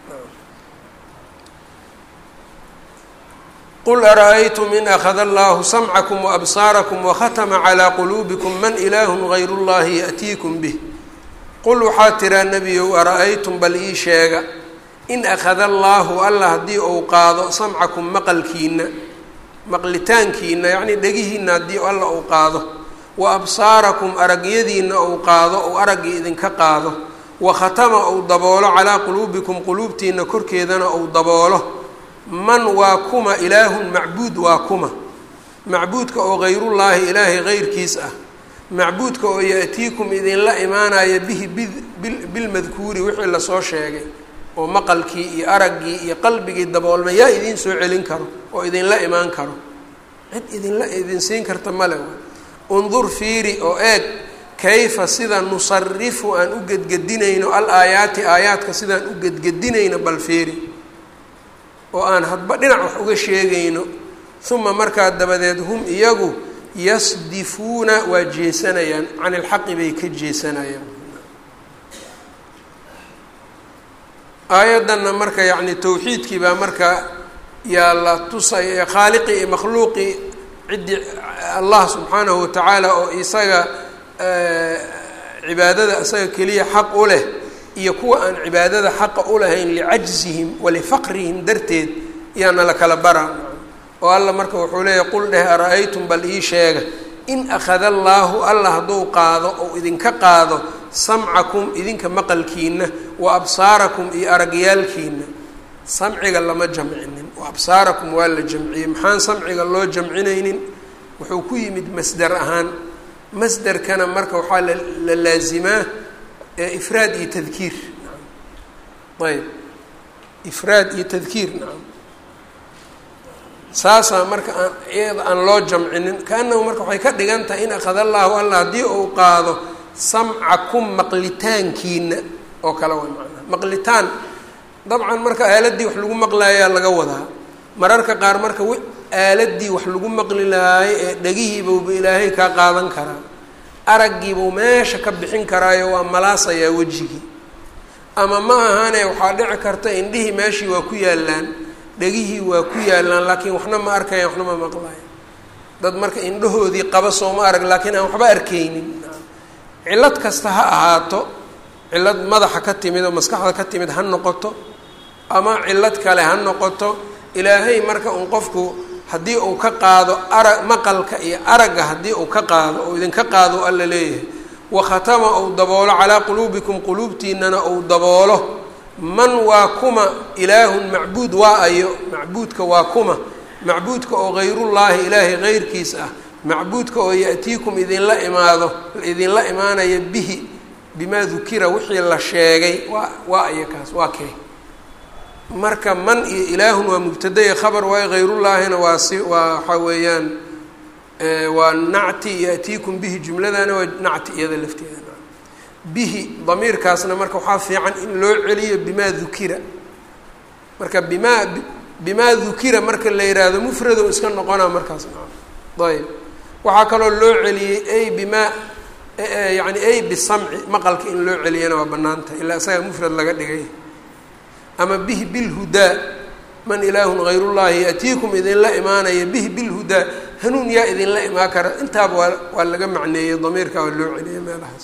qul ara-aytum in akhada allahu samcakum waabsaarakum wakhatama calaa quluubikum man ilaahun gayru llahi yaأtiikum bih qul waxaa tiraa nebiyow ara-aytum bal ii sheega in akhada allaahu alla haddii uu qaado samcakum maqalkiina maqlitaankiina yacnii dhegihiina haddii alla uu qaado wa absaarakum aragyadiina uu qaado ou araggii idinka qaado wa khatama uu daboolo calaa quluubikum quluubtiina korkeedana uu daboolo man waa kuma ilaahun macbuud waa kuma macbuudka oo hayrullaahi ilaahay heyrkiis ah macbuudka oo ya-tiikum idinla imaanaya bihi bilmadkuuri wixii lasoo sheegay oo maqalkii iyo araggii iyo qalbigii daboolma yaa idiin soo celin karo oo idinla imaan karo cid idinla idin siin karta male undur fiiri oo eeg kayfa sida nusarifu aan u gedgedinayno al aayaati aayaadka sidaan u gedgedinayno bal fiiri oo aan hadba dhinac wax uga sheegayno uma markaa dabadeed hum iyagu yasdifuuna waa jeesanayaan can ilxaqi bay ka jeesanayaan aayaddanna marka yacni tawxiidkii baa marka yaa la tusay khaaliqii iyo makhluuqii ciddii allah subxaanahu watacaala oo isaga cibaadada isaga keliya xaq u leh iyo kuwa aan cibaadada xaqa u lahayn licajzihim walifaqrihim darteed yaana la kala bara oo alla marka wuxuu leeyahy qul dheh ara-aytum bal ii sheega in akhada allaahu alla hadduu qaado ou idinka qaado samcakum idinka maqalkiina wa absaarakum iyo aragyaalkiina samciga lama jamcinin wa absaarakum waa la jamciyey maxaan samciga loo jamcinaynin wuxuu ku yimid masder ahaan masderkana marka waxaa la laazimaa ifraad iyo tadkiir ayb ifraad iyo tadkiir nacam saasaa marka aan iyada aan loo jamcinin kaanahu marka waxay ka dhigan tahay in akhada allaahu alla haddii uu qaado samcakum maqlitaankiina oo kale way macnaha maqlitaan dabcan marka aaladii wax lagu maqlaayaa laga wadaa mararka qaar marka w aaladii wax lagu maqli lahaayo ee dhegihiibauba ilaahay kaa qaadan karaa araggiibuu meesha ka bixin karaayo waa malaasayaa wejigii ama ma ahane waxaa dhici karta indhihii meeshii waa ku yaallaan dhegihii waa ku yaallaan laakiin waxna ma arkaya waxna ma maqlayo dad marka indhahoodii qaba sooma arag laakiin aan waxba arkaynin cillad kasta ha ahaato cillad madaxa ka timid oo maskaxda ka timid ha noqoto ama cillad kale ha noqoto ilaahay marka un qofku haddii uu ka qaado ara maqalka iyo aragga haddii uu ka qaado oo idinka qaado alla leeyahay wa khatama uu daboolo calaa quluubikum quluubtiinana uu daboolo man waa kuma ilaahun macbuud waa ayo macbuudka waa kuma macbuudka oo hayrullaahi ilaahay heyrkiis ah macbuudka oo ya-tiikum idinla imaado idinla imaanaya bihi bimaa dukira wixii la sheegay waa waa ayo kaas waa kee marka man iyo ilaahun waa mubtadaya khabar waayo hayrullaahina waa si waa waxaa weeyaan waa nacti ya-tiikum bihi jumladana waa nacti iyada lafteeda bihi damiirkaasna marka waxaa fiican in loo celiyo bimaa dukira marka bimaa bimaa dukira marka la yidhaahdo mufrado iska noqonaa markaas ayb waxaa kaloo loo celiyey ay bimaa yani ay bisamci maqalka in loo celiyana waa banaanta ilaa isaga mufrad laga dhigay ama bihi bilhudaa man ilaahun hayrullaahi yatiikum idinla imaanaya bihi bilhudaa hanuun yaa idinla imaan kara intaaba waa waa laga macneeyey damiirka waa loo celiyay meelahaas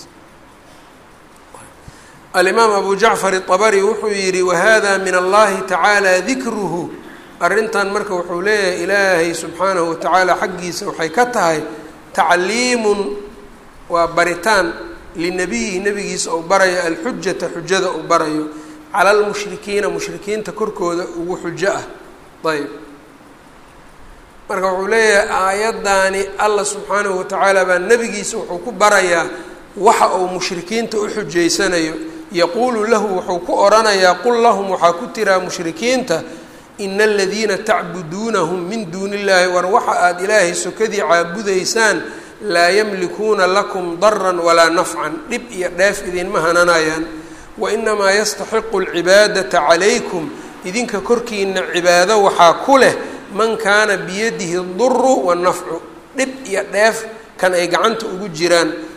alimaam abu jacfar الطabri wuxuu yihi wahada min allahi tacaala dikruhu arrintan marka wuxuu leeyahay ilaahay subxaanahu watacaala xaggiisa waxay ka tahay tacliimun waa baritaan linabiyihi nabigiisa uu barayo alxujata xujada uu barayo cala lmushrikiina mushrikiinta korkooda ugu xujo ah ayb marka wuxuu leeyahay aayaddaani allah subxaanahu watacaala baa nebigiisa wuxuu ku barayaa waxa uu mushrikiinta u xujaysanayo yaquulu lahu wuxuu ku odhanayaa qul lahum waxaa ku tiraa mushrikiinta ina aladiina tacbuduunahum min duuni illaahi war waxa aada ilaahay sokadii caabudaysaan laa yamlikuuna lakum daran walaa nafcan dhib iyo dheef idinma hananayaan wa inamaa yastaxiqu alcibaadata calaykum idinka korkiina cibaado waxaa ku leh man kaana biyadihi duru wannafcu dhib iyo dheef kan ay gacanta ugu jiraan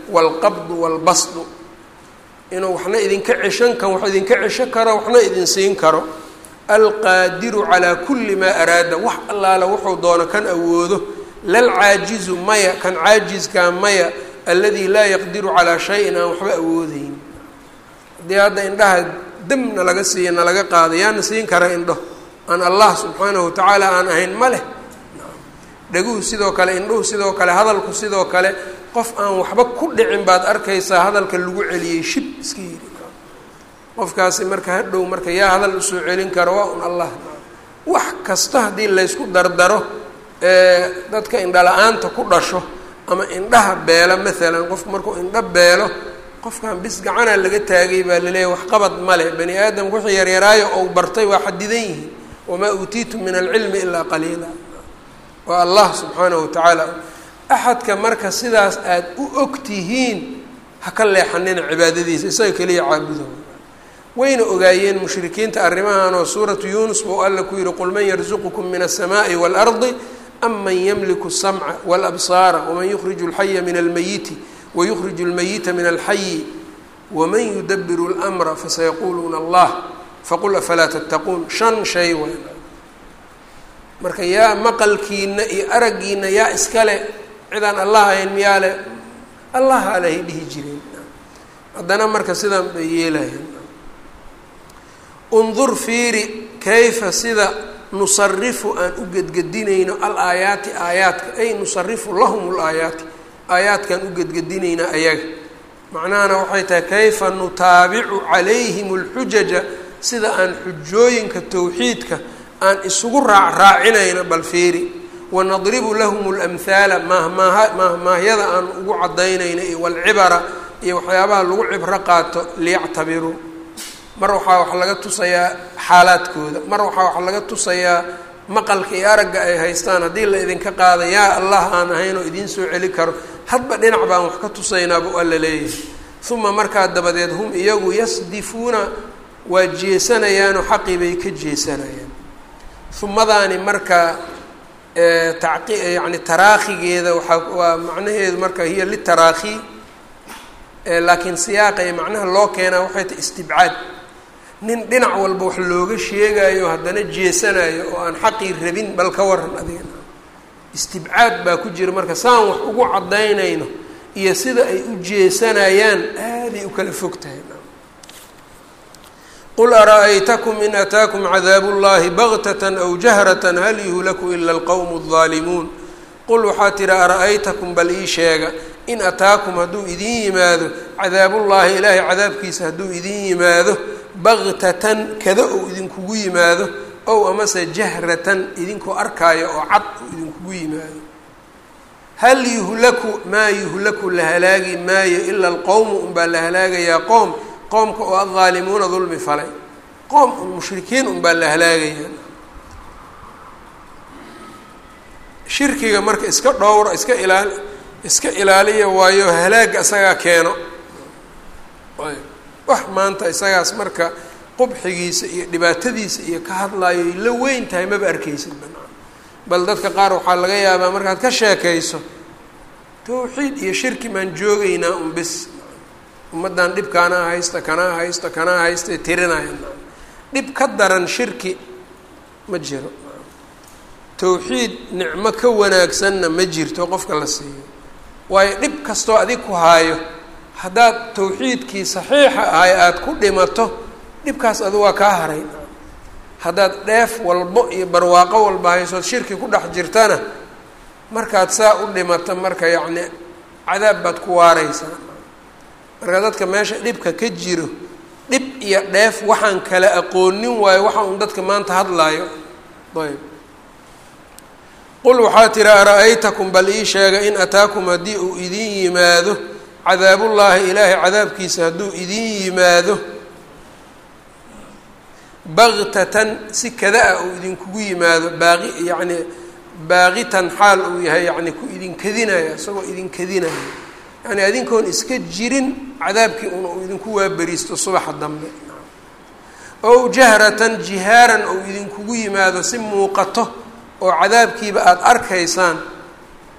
waalqabdu waalbasdu inuu waxna idinka ceshan kan wax idinka cesho karo waxna idin siin karo alqaadiru calaa kulli maa araada wax allaala wuxuu doono kan awoodo lalcaajizu maya kan caajiskaa maya alladii laa yaqdiru calaa shayin aan waxba awoodeyn haddii hadda indhaha damna laga siiya na laga qaada yaana siin kara indho aan allah subxaanahu watacaala aan ahayn ma leh dhaguhu sidoo kale indhuhu sidoo kale hadalku sidoo kale qof aan waxba ku dhicin baad arkaysaa hadalka lagu celiyey shib iska yiri qofkaasi marka hadhow marka yaa hadal usoo celin karo waa un allah wax kasta haddii laysku dardaro dadka indhala-aanta ku dhasho ama indhaha beelo maalan qofku markuu indho beelo qofkan bis gacana laga taagay baa laleeyahy waxqabad male bani aadamka wixii yaryaraayo ou bartay waa xadidan yihiin wamaa uutiitum min alcilmi ilaa qaliila waa allah subxaanahu watacaala axadka marka sidaas aad u og tihiin ha ka leexanina cibaadadiisa isaga keliya caabudo wayna ogaayeen mushrikiinta arrimahan oo suuratu yuunus buu alla ku yihi qul man yarzuqukum min aلsamaaءi wاlardi am man ymliku الsamca wاlabsaara waman yukriju اlxaya min almayiti wayukriju اlmayita min alxayi waman yudabiru اlmra fasayaquluuna allah faqul afalaa tattaquun shan shay weyn marka yaa maqalkiina iyo araggiina yaa iskale cidaan allah ahayn miyaa le allah alehay dhihi jireen haddana marka sidaan bay yeelahayn undur fiiri kayfa sida nusarifu aan u gedgedinayno alaayaati aayaadka ay nusarifu lahum laayaati aayaadkaan u gedgedinaynaa ayaga macnahana waxay tahay kayfa nutaabicu calayhim اlxujaja sida aan xujooyinka towxiidka aan isugu raacraacinayno bal fiiri wanadribu lahum اlamhaala mahmaaha mahmaahyada aan ugu cadaynayno iyo walcibara iyo waxyaabaha lagu cibro qaato liyactabiruu mar waxaa wax laga tusayaa xaalaadkooda mar waxaa wax laga tusayaa maqalka iyo aragga ay haystaan haddii la idinka qaada yaa allah aan ahayn oo idiin soo celi karo hadba dhinac baan wax ka tusaynaa buu alla leeyahay uma markaa dabadeed hum iyagu yasdifuuna waa jeesanayaanoo xaqii bay ka jeesanayaan humadaani marka taqi yani taraakhigeeda waaa waa macnaheedu marka hiya litaraakhi laakiin siyaaqa iyo macnaha loo keenaa waxay tahay istibcaad nin dhinac walba wax looga sheegayo haddana jeesanayo oo aan xaqii rabin bal ka waran adiga istibcaad baa ku jira marka saan wax ugu cadaynayno iyo sida ay u jeesanayaan aaday u kala fog tahay qul ara-aytakum in ataakum cadaabu llahi baktatan aw jahratan hal yuhlaku ila alqowmu aldaalimuun qul waxaa tihi ara-aytakum bal ii sheega in ataakum hadduu idin yimaado cadaabullaahi ilaahay cadaabkiisa hadduu idin yimaado baktatan kada ou idinkugu yimaado ow amase jahratan idinkoo arkaayo oo cad uu idinkugu yimaado hal yuhlaku maa yuhlaku la halaagi maayo ila alqowmu unbaa la halaagayaa qoom qoomka oo addaalimuuna dulmi falay qoom un mushrikiin unbaa la halaagayaa shirkiga marka iska dhowra iska ilaali iska ilaaliya waayo halaaga isagaa keeno wax maanta isagaas marka qubxigiisa iyo dhibaatadiisa iyo ka hadlaayo ay la weyn tahay maba arkaysid banaan bal dadka qaar waxaa laga yaabaa markaad ka sheekayso tawxiid iyo shirki maan joogaynaa un bis ummaddan dhib kanaa haysta kanaa haysta kanaa haysta tirinaya dhib ka daran shirki ma jiro tawxiid nicmo ka wanaagsanna ma jirto qofka la siiyo waayo dhib kastoo adig ku haayo haddaad tawxiidkii saxiixa ahay aada ku dhimato dhibkaas adu waa kaa haray haddaad dheef walbo iyo barwaaqo walba haysood shirki ku dhex jirtana markaad saa u dhimato marka yacni cadaab baad ku waareysaa marka dadka meesha dhibka ka jiro dhib iyo dheef waxaan kala aqoonin waayo waxa uun dadka maanta hadlaayo ayb qul waxaa tiri ara-aytakum bal ii sheega in ataakum haddii uu idin yimaado cadaabullaahi ilaahay cadaabkiisa hadduu idin yimaado baktatan si kada-a uu idinkugu yimaado baaqi yacni baaqitan xaal uu yahay yacni ku idinkadinaya isagoo idinkadinaya yacni adinkoon iska jirin cadaabkii un uu idinku waaberiisto subaxa dambe ow jahratan jihaaran ou idinkugu yimaado si muuqato oo cadaabkiiba aada arkaysaan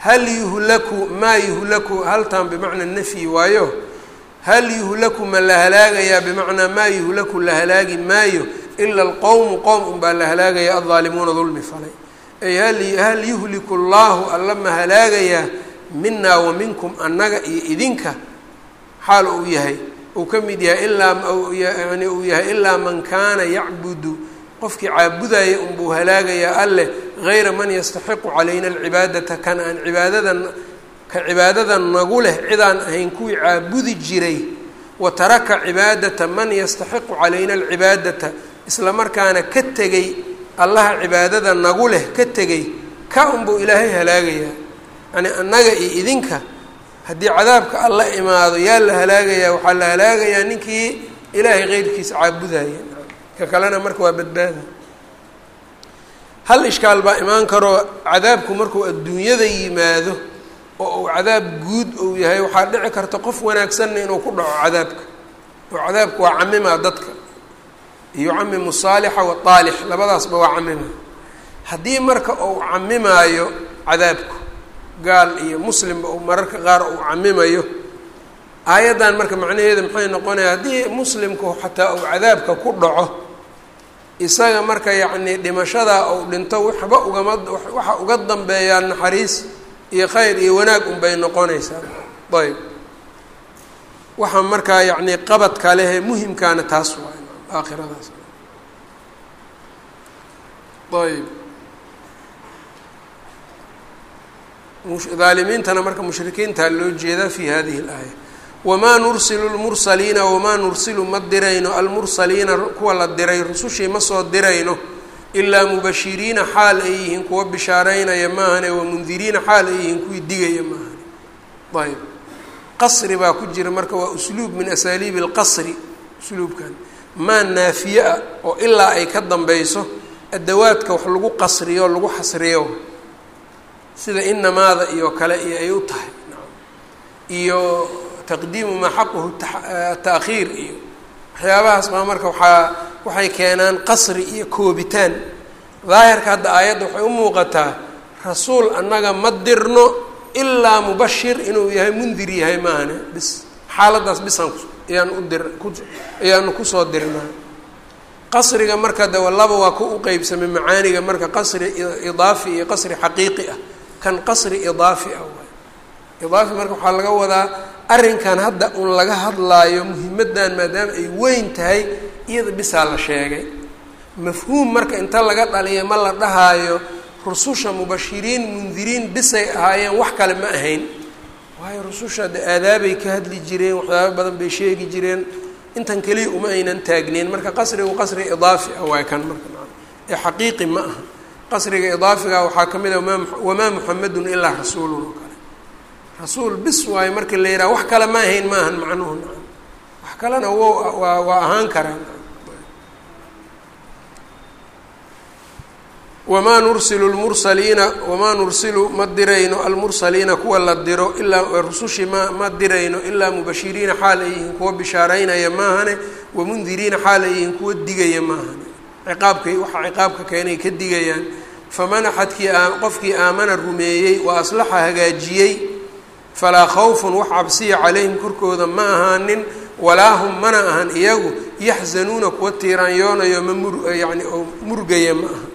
hal yuhlaku maa yuhlaku haltan bimacna nafyi waayo hal yuhlaku ma la halaagayaa bimacnaa maa yuhlaku la halaagi maayo ila alqowmu qowm unbaa la halaagaya aldaalimuuna dulmi falay ay hal yuhliku llaahu alla ma halaagayaa minaa wa minkum annaga iyo idinka xaal uu yahay uu ka mid yahay ilaa yani uu yahay ilaa man kaana yacbudu qofkii caabudaya unbuu halaagayaa alleh hayra man yastaxiqu calayna alcibaadata kan aan cibaadadan ka cibaadada nagu leh cidaan ahayn kuwii caabudi jiray wa taraka cibaadata man yastaxiqu calayna alcibaadata isla markaana ka tegay allaha cibaadada nagu leh ka tegay ka unbuu ilaahay halaagayaa yani annaga iyo idinka haddii cadaabka alla imaado yaa la halaagayaa waxaa la halaagayaa ninkii ilaahay keyrkiisa caabudaya ka kalena marka waa badbaada hal ishkaal baa imaan karoo cadaabku markuu adduunyada yimaado oo uu cadaab guud uu yahay waxaa dhici karta qof wanaagsanna inuu ku dhaco cadaabka oo cadaabku waa camimaa dadka yucamimu saalixa waaalix labadaasba waa camima haddii marka uu camimaayo cadaabku gaal iyo muslimba uu mararka qaar uu camimayo aayaddan marka macnaheeda maxay noqonaya haddii muslimku xataa uu cadaabka ku dhaco isaga marka yacnii dhimashadaa uu dhinto waxba ugama waxa uga dambeeyaa naxariis iyo khayr iyo wanaag unbay noqonaysaa ayb waxaa markaa yacnii qabadka lehe muhimkaana taas waa aakhiradaas ayb aalimiintana marka mushrikiintaa loo jeedaa fi hadihi اlaaya wamaa nursilu lmursaliina wamaa nursilu ma dirayno almursaliina kuwa la diray rusushii ma soo dirayno ilaa mubashiriina xaal ay yihiin kuwa bishaareynaya maahane wamundiriina xaal ay yihiin kuwii digaya maahane ayb qasri baa ku jira marka waa usluub min asaaliibi اlqasri usluubkan maa naafiye ah oo ilaa ay ka dambeyso adawaadka wax lagu qasriyo lagu xasriyo sida inamaada iyo kale iyo ay u tahay iyo taqdiimu maa xaquhu taakhiir iyo waxyaabahaas baa marka waxaa waxay keenaan qasri iyo koobitaan daahirka hadda aayadda waxay u muuqataa rasuul annaga ma dirno ilaa mubashir inuu yahay mundir yahay maahane bis xaaladaas bisaan ayaan u dir ku ayaanu kusoo dirnaa qasriga marka de laba waa ku u qeybsamay macaaniga marka qasri idaafi iyo qasri xaqiiqi ah kan qasri idaafi ah waay idaafi marka waxaa laga wadaa arrinkan hadda un laga hadlaayo muhimaddan maadaama ay weyn tahay iyada bisaa la sheegay mafhuum marka inta laga dhaliya ma la dhahaayo rususha mubashiriin mundiriin bisay ahaayeen wax kale ma ahayn waayo rususha de aadaabay ka hadli jireen waxyaaba badan bay sheegi jireen intan keliya uma aynan taagneyn marka qasrigu qasri idaafi ah waay kan marka ee xaqiiqi ma aha qasriga idaafiga waxaa ka mid a wamaa muxamedun ilaa rasuulun oo kale rasuul bis waayo marka la yidhaha wax kale ma ahayn ma ahan macnuhu nacam wax kalena wo waa waa ahaan karaan wamaa nursilu lmursaliina wamaa nursilu ma dirayno almursaliina kuwa la diro ilaa rusushii ma ma dirayno ilaa mubashiriina xaal ay yihiin kuwa bishaareynaya maahane wamundiriina xaal ay yihiin kuwa digaya maahane ciqaabkay waxa ciqaabka keenay ka digayaan faman axadkii qofkii aamana rumeeyey wa aslaxa hagaajiyey falaa khawfun wax cabsiya calayhim korkooda ma ahaanin walaa hum mana ahan iyagu yaxzanuuna kuwa tiiraanyoonayo ma mur yani oo murgaya ma aha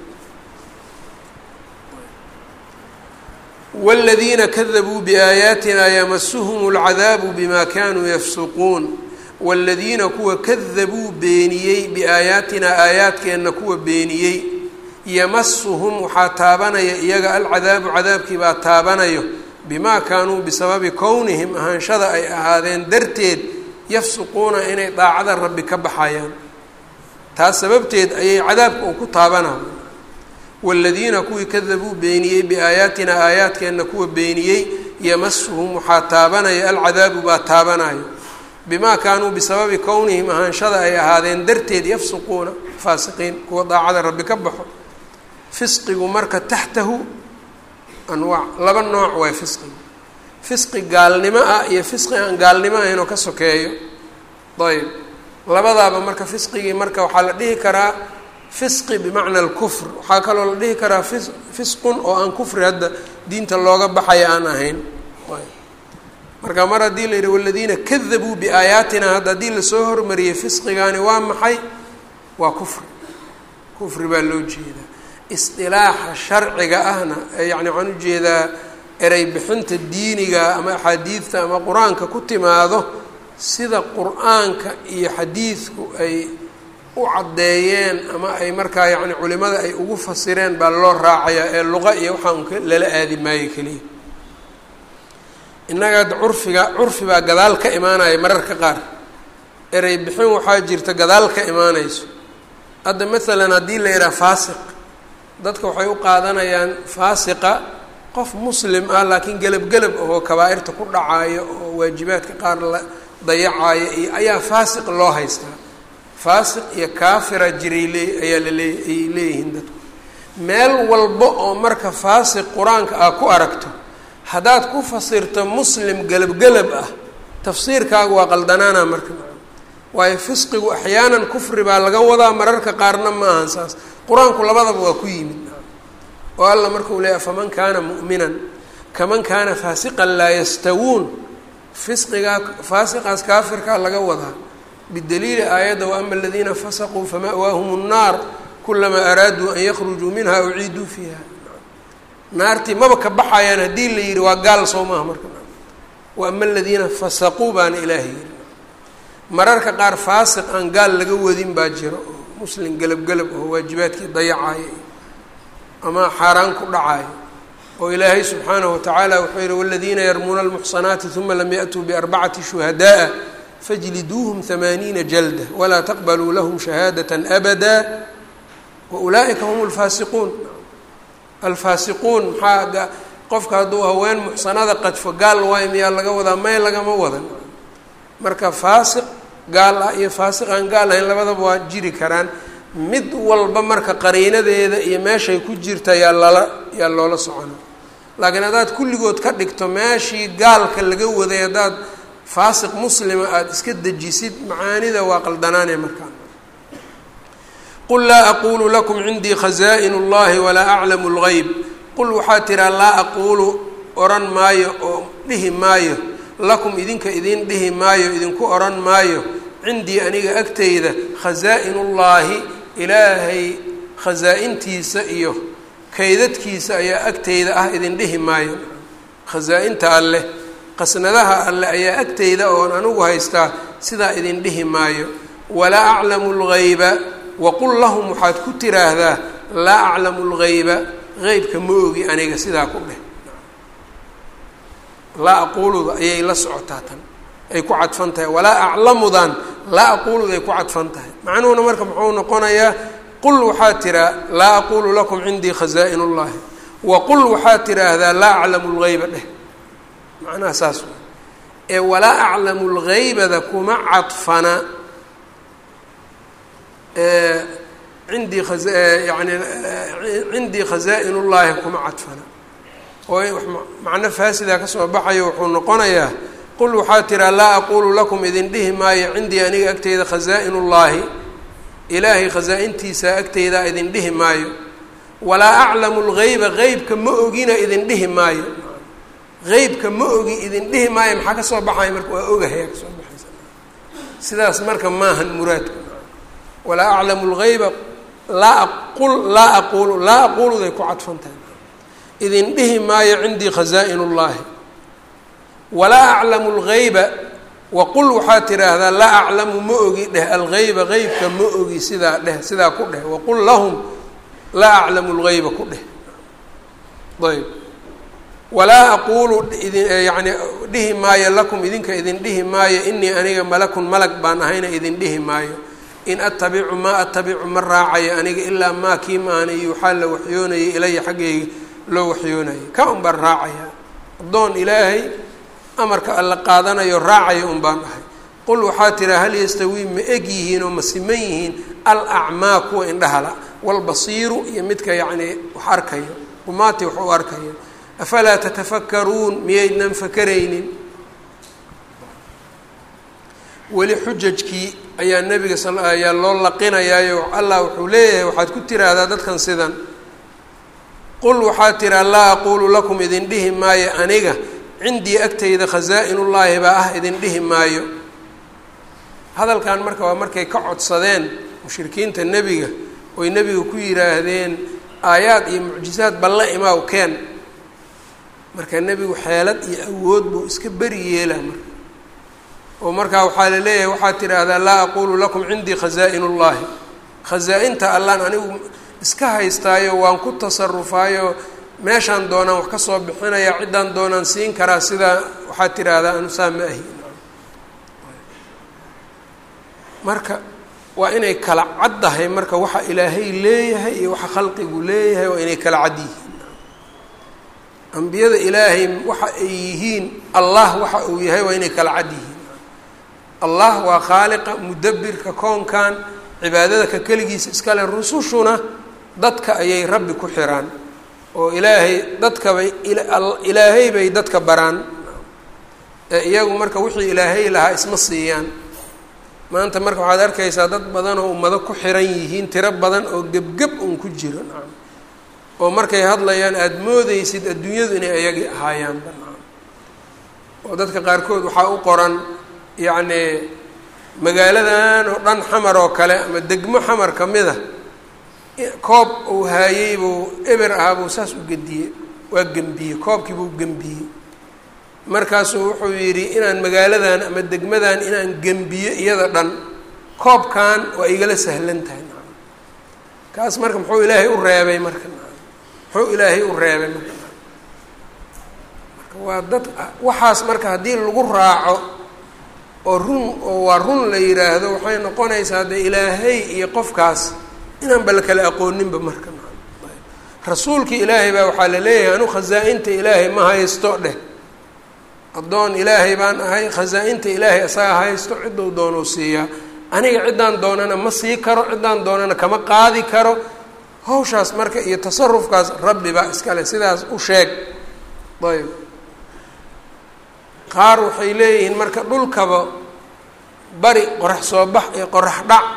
wاladiina kadabuu biaayaatina yamasuhum اlcadaabu bima kanuu yafsuquun wاladiina kuwa kadabuu beeniyey biaayaatina aayaadkeenna kuwa beeniyey yamasuhum waxaa taabanaya iyaga alcadaabu cadaabkii baa taabanayo bimaa kaanuu bisababi kownihim ahaanshada ay ahaadeen darteed yafsuquuna inay daacada rabbi ka baxayaan taas sababteed ayay cadaabka uu ku taabanaya wاladiina kuwii kadabuu beeniyey biaayaatina aayaadkeenna kuwa beeniyey yamasuhum waxaa taabanaya alcadaabu baa taabanayo bimaa kaanuu bisababi kownihim ahaanshada ay ahaadeen darteed yafsuquuna faasiqiin kuwa daacada rabbi ka baxo fisqigu marka taxtahu anwaac laba nooc waay fisqigu fisqi gaalnimo ah iyo fisqi aan gaalnimo ahayn oo ka sokeeyo ayb labadaaba marka fisqigii marka waxaa la dhihi karaa fisqi bimacna alkufr waxaa kaloo la dhihi karaa fis fisqun oo aan kufri hadda diinta looga baxaya aan ahayn marka mar haddii la yidhi waladiina kadabuu biaayaatina hadda haddii lasoo hormariyey fisqigaani waa maxay waa kufri kufri baa loo jeedaa isdilaaxa sharciga ahna yacni waxaan ujeedaa erey bixinta diiniga ama axaadiidta ama qur-aanka ku timaado sida qur-aanka iyo xadiidku ay u caddeeyeen ama ay markaa yacni culimada ay ugu fasireen baa loo raacayaa ee luqa iyo waxaan lala aadi maayo keliya innaga hadda curfiga curfi baa gadaal ka imaanaya mararka qaar erey bixin waxaa jirta gadaal ka imaanayso hadda maalan haddii la yidhaha faasiq dadka waxay u qaadanayaan faasiqa qof muslim ah laakiin gelab-gelab oo kabaa-irta ku dhacaayo oo waajibaadka qaar la dayacayo iyo ayaa faasiq loo haystaa faasiq iyo kaafira jiray lee ayaa lalee ay leeyihiin dadku meel walba oo marka faasiq qur-aanka ah ku aragto haddaad ku fasirto muslim gelab-gelab ah tafsiirkaagu waa qaldanaana marka waayo fisqigu axyaanan kufri baa laga wadaa mararka qaarna ma ahan saas qur-aanku labadaba waa ku yimid oo alla markuu leeyahy faman kaana mu'minan kaman kaana faasiqan laa yastawuun fisqigaa faasiqaas kaafirkaa laga wadaa bidaliili aayadda waama aladiina fasaquu fama'waahum nnaar kulamaa araaduu an yakhrujuu minha uciiduu fiiha naartii maba ka baxayaan haddii la yidhi waa gaal soo maaha marka waama aladiina fasaquu baana ilaahay yidhi mararka qaar faasiq aan gaal laga wadin baa jiro oo muslim gelab-gelab oo waajibaadkii dayacayo ama xaaraan ku dhacayo oo ilaahay subxaanahu watacaala wuxuu yihi waladiina yarmuuna almuxsanaati uma lam yaأtuu biarbacati shuhadaءa fajliduuhum hamaaniina jalda walaa taqbaluu lahum shahaadaة abada waulaa'ika hum اlfaasiquun alfaasiquun maxaa qofka hadduu haween muxsanada qadfo gaal waay miyaa laga wadaa may lagama wadan marka faasiq gaal ah iyo faasiq aan gaal ahayn labadaba waa jiri karaan mid walba marka qariinadeeda iyo meeshay ku jirta yaa lala yaa loola socona laakiin haddaad kulligood ka dhigto meeshii gaalka laga waday haddaad faasiq muslima aada iska dejisid macaanida waa qaldanaanee markaa qul laa aquulu lakum cindii khaza'in اllahi walaa aclamu اlgeyb qul waxaa tiraa laa aquulu oran maayo oo dhihi maayo lakum idinka idin dhihi maayo idinku oran maayo cindii aniga agtayda khasaa-in ullaahi ilaahay khasaa-intiisa iyo kaydadkiisa ayaa agtayda ah idin dhihi maayo khasaa-inta alleh qasnadaha alleh ayaa agtayda oon anigu haystaa sidaa idin dhihi maayo walaa aclamu lgeyba waqul lahum waxaad ku tiraahdaa laa aclamu lgeyba qeybka ma ogi aniga sidaa ku dheh laa aquuluda ayay la socotaa tan ay ku cadfan tahay walaa aclamudan laa aquuluda ay ku cadfan tahay macnuhuna marka muxuu noqonayaa qul waxaa tiraa laa aquulu lakum cindii khazaa-in ullahi waqul waxaa tiraahdaa laa aclamu lgeyba dheh macnaha saas wa ee walaa aclamu lgeybada kuma cadfana cindii yani cindii khazaa-in ullaahi kuma cadfana oo macno faasidaa kasoo baxayo wuxuu noqonayaa qul waxaa tiraa laa aquulu lakum idin dhihi maayo cindii aniga agteyda khazaa-in ullaahi ilaahay khasaa-intiisa agteydaa idin dhihi maayo walaa aclamu lgeyba qeybka ma ogina idin dhihi maayo qeybka ma ogi idin dhihi maayo maxaa kasoo baxaya marka waa ogahaya kasoo baxaysa sidaas marka maahan muraadka walaa aclamu lgeyba laa qul laa aquulu laa aquuluday ku cadfan tahay idin dhihi maayo cindii khazaa-in ullaahi walaa aclamu lgeyba waqul waxaa tiraahdaa laa aclamu ma ogi dheh algeyba qeybka ma ogi sidaa dheh sidaa ku dheh waqul lahum laa aclamu lgeyba ku dheh ayb walaa aquulu idin yani dhihi maayo lakum idinka idin dhihi maayo inii aniga malakun malag baan ahayna idin dhihi maayo in atabicu maa atabicu ma raacayo aniga ilaa maa kii maana yuuxaa la waxyoonayay ilaya xaggayga loo waxyoonayay ka un baan raacaya addoon ilaahay amarka alla qaadanayo raacayo un baan ahay qul waxaa tiraa hal yastawii ma eg yihiin oo ma siman yihiin al acmaa kuwa indhahala walbasiiru iyo midka yacnii wax arkayo umaati wax u arkayo afalaa tatafakaruun miyaydnan fakaraynin weli xujajkii ayaa nebiga sal ayaa loo laqinayaayo allah wuxuu leeyahay waxaad ku tiraahdaa dadkan sidan qul waxaad tiraa laa aquulu lakum idin dhihi maayo aniga cindii agtayda khasaa-inullaahi baa ah idin dhihi maayo hadalkan marka waa markay ka codsadeen mushrikiinta nebiga oy nebiga ku yidhaahdeen aayaad iyo mucjizaad balla imaaw keen marka nebigu xeelad iyo awood buu iska beri yeelaa marka oo markaa waxaa la leeyahay waxaad tidhaahdaa laa aquulu lakum cindii khasaa-inullaahi khasaa-inta allaan anigu iska haystaayo waan ku tasarufaayo meeshaan doonaan wax ka soo bixinaya ciddaan doonaan siin karaa sidaa waxaad tidhaahdaa anu saa ma ahi marka waa inay kala caddahay marka waxa ilaahay leeyahay iyo waxa khalqigu leeyahay waa inay kala cad yihiin ambiyada ilaahay waxa ay yihiin allah waxa uu yahay waa inay kala cad yihiin allah waa khaaliqa mudabbirka koonkan cibaadada ka keligiisa iskale rusushuna dadka ayay rabbi ku xiraan oo ilaahay dadkabay ilaahay bay dadka baraan ee iyagu marka wixii ilaahay lahaa isma siiyaan maanta marka waxaad arkaysaa dad badan oo ummado ku xiran yihiin tiro badan oo gebgeb un ku jiro nacam oo markay hadlayaan aada moodeysid adduunyadu inay ayagii ahaayaanba nacam oo dadka qaarkood waxaa u qoran yacni magaaladan oo dhan xamar oo kale ama degmo xamar ka mid a koob uu haayey buu eber ahaa buu saas u gediyey waa gembiyey koobkii buu gembiyey markaasuu wuxuu yidhi inaan magaaladan ama degmadan inaan gembiyo iyada dhan koobkan waa igala sahlan tahay nacam kaas marka muxuu ilaahay u reebay marka nacam muxuu ilaahay u reebay marka nacam marka waa dad waxaas marka haddii lagu raaco oo run oo waa run la yidhaahdo waxay noqonaysaa dee ilaahay iyo qofkaas inaanba la kala aqooninba marka nacam rasuulkii ilaahay baa waxaa la leeyahay anu khasaa-inta ilaahay ma haysto dheh addoon ilaahay baan ahay khasaa-inta ilaahay asaga haysto ciddou doonuu siiyaa aniga ciddaan doonana ma sii karo ciddaan doonana kama qaadi karo hawshaas marka iyo tasarufkaas rabbi baa iskale sidaas u sheeg ayb qaar waxay leeyihiin marka dhulkaba bari qorax soo bax iyo qorax dhac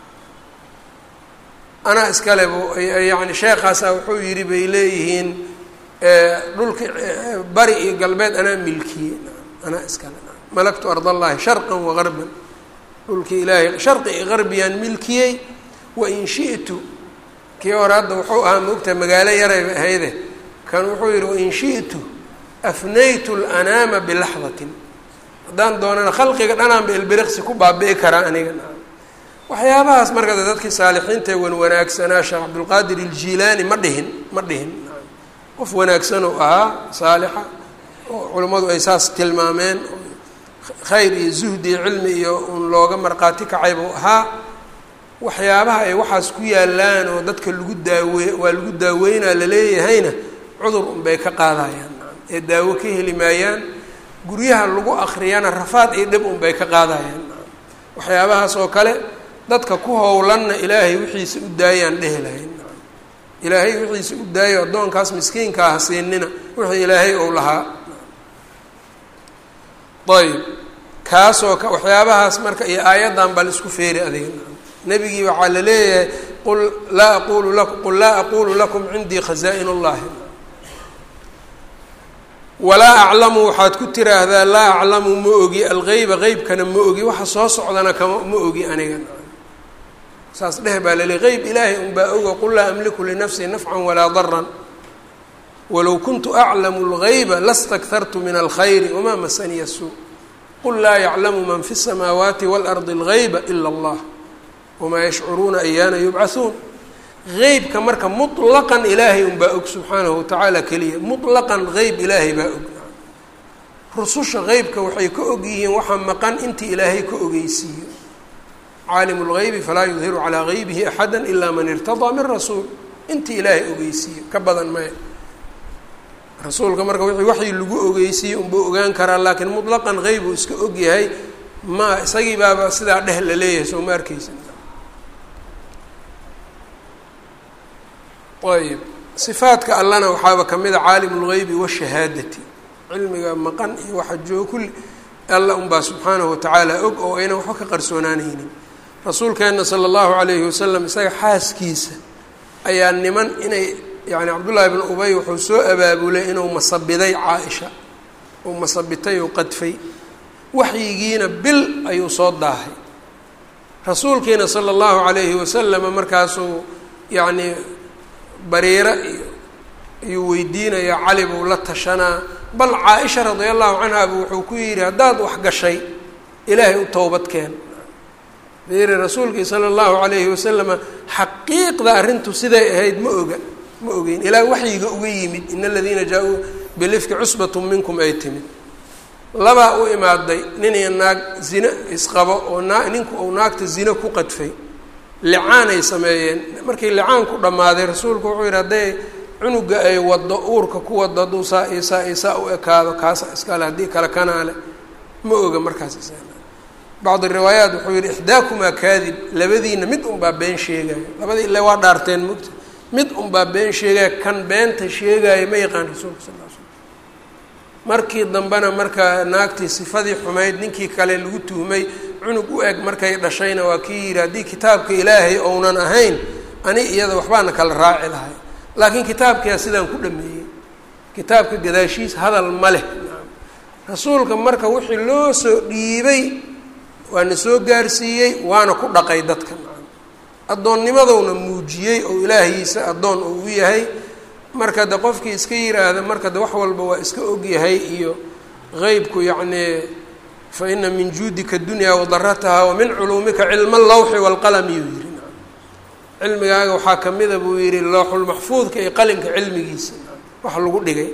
anaa iskale bu yacni sheekhaasa wuxuu yidhi bay leeyihiin dhulki bari iyo galbeed anaa milkiye anaa iskale malaktu ard allahi sharqan wagarban dhulkii ilaahay sharqi iyo garbiyaan milkiyey wain shi'tu kii hore hadda wuxuu ahaa maogtaha magaalo yarayba ahayde kan wuxuu yihi wain shi'tu afnaytu lanaama bilaxdatin haddaan doonana khalqiga dhanaanba ilbiriqsi ku baabi'i karaa aniga waxyaabahaas marka dadkii saalixiinta wan wanaagsanaa sheekh cabdulqaadir iljilaani ma dhihin ma dhihin qof wanaagsan oo ahaa saalixa oo culummadu ay saas tilmaameen khayr iyo zuhdi iyo cilmi iyo un looga markhaati kacay buu ahaa waxyaabaha ay waxaas ku yaalaan oo dadka lagu daawe waa lagu daaweynaa laleeyahayna cudur unbay ka qaadayaan ee daawo ka heli maayaan guryaha lagu akriyana rafaad iyo dhib unbay ka qaadayaan waxyaabahaas oo kale dadka ku howlanna ilaahay wixiisa u daayaan dhehi lahayn ilaahay wixiisa u daayo addoonkaas miskiinka ah siinina wixii ilaahay ou lahaa ayb kaasoo ka waxyaabahaas marka iyo aayaddan bal isku feeri adiga nebigii waxaa la leeyahay qul laa aqulu lakum qul laa aqulu lakum cindii khazaa-in اllahi walaa aclamu waxaad ku tiraahdaa laa aclamu ma ogi algeyba qeybkana ma ogi waxa soo socdana kama ma ogi aniga saas dheh baa laleey qeyb ilaahay unbaa oga qul laa amliku linafsii nafcan walaa daran walow kuntu aclamu اlgayba lastakhartu min alkhayri wamaa masaniya suu qul laa yaclamu man fi الsamaawaati wاlardi اlgayba ila اllah wamaa yashcuruuna ayaana yubcahuun qeybka marka muطlaqan ilaahay unbaa og subxaanahu watacaala keliya muطlaqan qeyb ilaahay baa og rususha qeybka waxay ka og yihiin waxa maqan intii ilaahay ka ogeysiiyo caalimu اlgaybi falaa yudhiru calaa gaybihi axada ilaa man irtadaa min rasuul intii ilaahay ogeysiiyo ka badan maya rasuulka marka wixii waxii lagu ogeysiiyey unbuu ogaan karaa laakiin muطlaqan qeyb uu iska og yahay ma isagii baaba sidaa dheh la leeyahay soo ma arkeysa ayb sifaadka allana waxaaba kamid a caalim اlgeybi washahaadati cilmiga maqan iyo waxa joogo kulli alla unbaa subxaanahu watacaala og oo aynan waxba ka qarsoonaanaynin rasuulkeenna sala allahu calayhi wasalam isaga xaaskiisa ayaa niman inay yacni cabdullaahi bnu ubay wuxuu soo abaabulay inuu masabiday caa-isha uu masabitay oo qadfay waxyigiina bil ayuu soo daahay rasuulkiina sala allahu calayhi wasalama markaasuu yacnii bariiro iyo ayuu weydiinayaa cali buu la tashanaa bal caa-isha radia allahu canha bu wuxuu ku yidhi haddaad wax gashay ilaahay u towbad keen fiiri rasuulkii sala allahu calayhi wasalama xaqiiqda arrintu siday ahayd ma oga ma ogeyn ilaa waxyiga uga yimid in aladiina jaa-uu bilifki cusbatun minkum ay timid labaa u imaaday nin iyo naag zine isqabo oo naa ninku uu naagta zine ku qadfay licaanay sameeyeen markii licaan ku dhammaaday rasuulku wuxuu yidhi hadday cunuga ay wado uurka ku wado hadduu saa iyo saa iyo saa u ekaado kaasa iskale haddii kale kanaale ma oga markaas is bacdi riwaayaat wuxuu yihi ixdaakumaa kaadib labadiina mid unbaa been sheegaayo labadii ile waa dhaarteen mugta mid unbaa been sheegaya kan beenta sheegaayo ma yaqaan rasuulka sal l slam markii dambena marka naagtii sifadii xumayd ninkii kale lagu tuhmay cunug u eg markay dhashayna waa kii yidhi haddii kitaabka ilaahay ounan ahayn ani iyada waxbaana kala raaci lahay laakiin kitaabkiyaa sidaan ku dhameeyey kitaabka gadaashiis hadal ma leh rasuulka marka wixii loo soo dhiibay waana soo gaarsiiyey waana ku dhaqay dadka addoonnimadowna muujiyey oo ilaahiisa addoon uu u yahay marka de qofkii iska yiraahda marka de wax walba waa iska ogyahay iyo qeybku yacnii fa ina min juudika dunyaa wadarataha wa min culuumika cilma allawxi waalqalami yuu yihi cilmigaaga waxaa kamida buu yihi looxulmaxfuudka iyo qalinka cilmigiisa wax lagu dhigay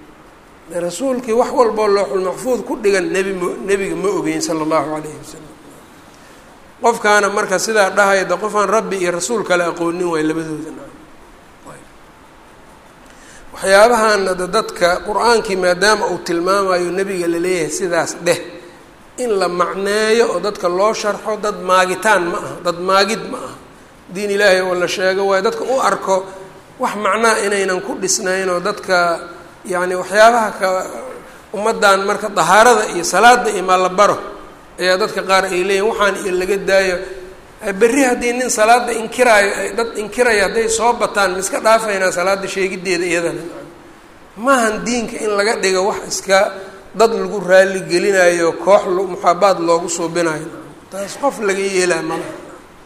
rasuulkii wax walboo looxulmaxfuud ku dhigan nebi m nebiga ma ogeyn sala allahu calayhi wasalam qofkaana marka sidaa dhahaya de qofaan rabbi iyo rasuul kale aqoonin waay labadooda waxyaabahaana de dadka qur-aankii maadaama uu tilmaamayo nebiga laleeyahay sidaas dheh in la macneeyo oo dadka loo sharxo dad maagitaan ma aha dad maagid ma aha diin ilaahay oo la sheego waayo dadka u arko wax macnaa inaynan ku dhisnayn oo dadka yacni waxyaabaha ka ummaddan marka dahaarada iyo salaada iyo maalabaro ayaa dadka qaar ay leeyihin waxaan iyo laga daayo berri haddii nin salaada inkiraayo dad inkiraya hadday soo bataan ma iska dhaafaynaa salaada sheegideeda iyadana maahan diinka in laga dhigo wax iska dad lagu raali gelinayo koox muxaabaad loogu suubinayo taas qof laga yeelaa malaha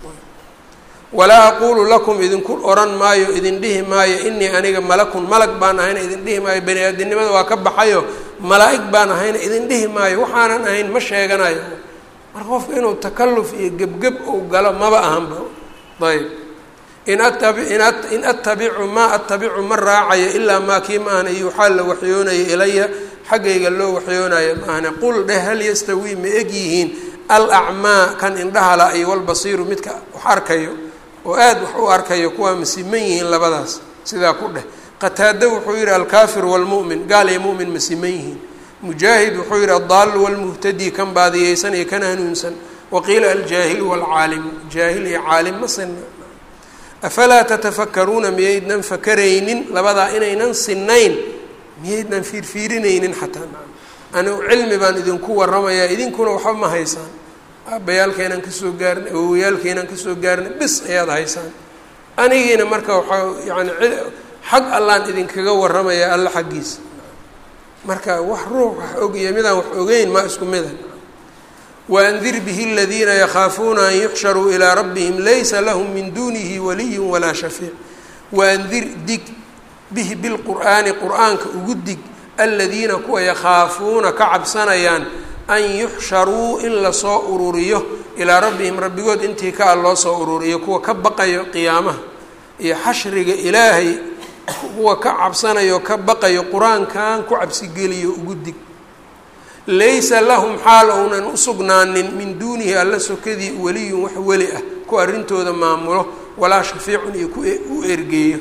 walaa aqulu lakum idinku oran maayo idin dhihi maayo inii aniga malakun malag baan ahayna idin dhihi maayo bani aadinimada waa ka baxayo malaa-ig baan ahayna idin dhihi maayo waxaanan ahayn ma sheeganayo marka qofka inuu takalluf iyo gebgeb uu galo maba ahanba ayb in atabi in attabicu maa attabicu ma raacayo ilaa maa kii ma ahna yuuxaa la waxyoonaya ilaya xaggayga loo waxyoonaya ma ahna qul dheh hal yastawii ma eg yihiin alacmaa kan indhahala iyo walbasiiru midka wax arkayo oo aada wax u arkayo kuwaa masiman yihiin labadaas sidaa ku dheh qataado wuxuu yihi alkaafiru walmu'min gaal iyo mu'min masiman yihiin mujaahid wuxuu yihi addaalu walmuhtadi kan baadiyeysan iyo kan hanuunsan waqiila aljaahilu waalcaalimu jaahil iyo caalim ma sinna afalaa tatafakaruuna miyaydnan fakaraynin labadaa inaynan sinayn miyaydnan fiirfiirinaynin xataa anigu cilmi baan idinku waramayaa idinkuna waxba ma haysaan aabbayaalkeenaan kasoo gaarnay awowayaalkeenaan kasoo gaarnay bis ayaad haysaan anigiina marka waxaa yani xag allaan idinkaga waramayaa alla xaggiisa marka wax ruux wax ogiya midaan wax ogeyn maa isku mida waandir bihi aladiina yakhaafuuna an yuxsharuu ilaa rabbihim laysa lahum min duunihi waliyu walaa shafiic waandir dig bihi bilqur'aani qur-aanka ugu dig aladiina kuwa yakhaafuuna ka cabsanayaan an yuxsharuu in lasoo ururiyo ilaa rabbihim rabbigood intii ka a loo soo ururiyo kuwa ka baqayo qiyaamaha iyo xashriga ilaahay kuwa ka cabsanayo ka baqayo qur-aankan ku cabsigeliyo ugu dig laysa lahum xaal ounan usugnaanin min duunihi alla sokadii weliyun wax weli ah ku arrintooda maamulo walaa shafiicun iyo ku u ergeeyo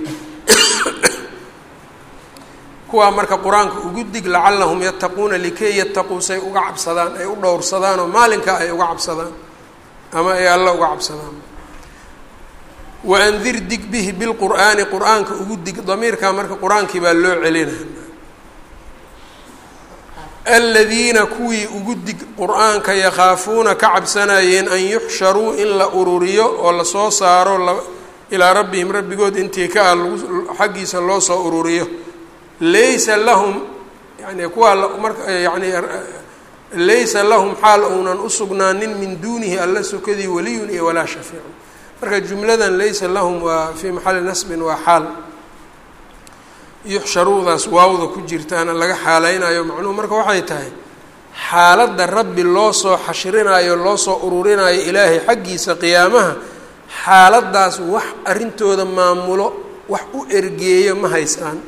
kuwaa marka qur-aanka ugu dig lacalahum yattaquuna likay yattaquu say uga cabsadaan ay u dhowrsadaan oo maalinkaa ay uga cabsadaan ama ay alla uga cabsadaan waandir dig bihi bilqur'aani qur-aanka ugu dig damiirkaa marka qur-aankii baa loo celina aladiina kuwii ugu dig qur-aanka yakhaafuuna ka cabsanayeen an yuxsharuu in la ururiyo oo lasoo saaro ilaa rabbihim rabbigood intii ka ah xaggiisa loo soo ururiyo laysa lahum yani kuwaa marka yani laysa lahum xaal ounan usugnaanin min duunihi alla sokadii waliyun iyo walaa shafiicun marka jumladan laysa lahum waa fii maxali nasbin waa xaal yuxsharuudaas waawda ku jirtaana laga xaaleynayo macnuhu marka waxay tahay xaaladda rabbi loo soo xashrinayo loo soo ururinayo ilaahay xaggiisa qiyaamaha xaaladdaas wax arrintooda maamulo wax u ergeeyo ma haysaan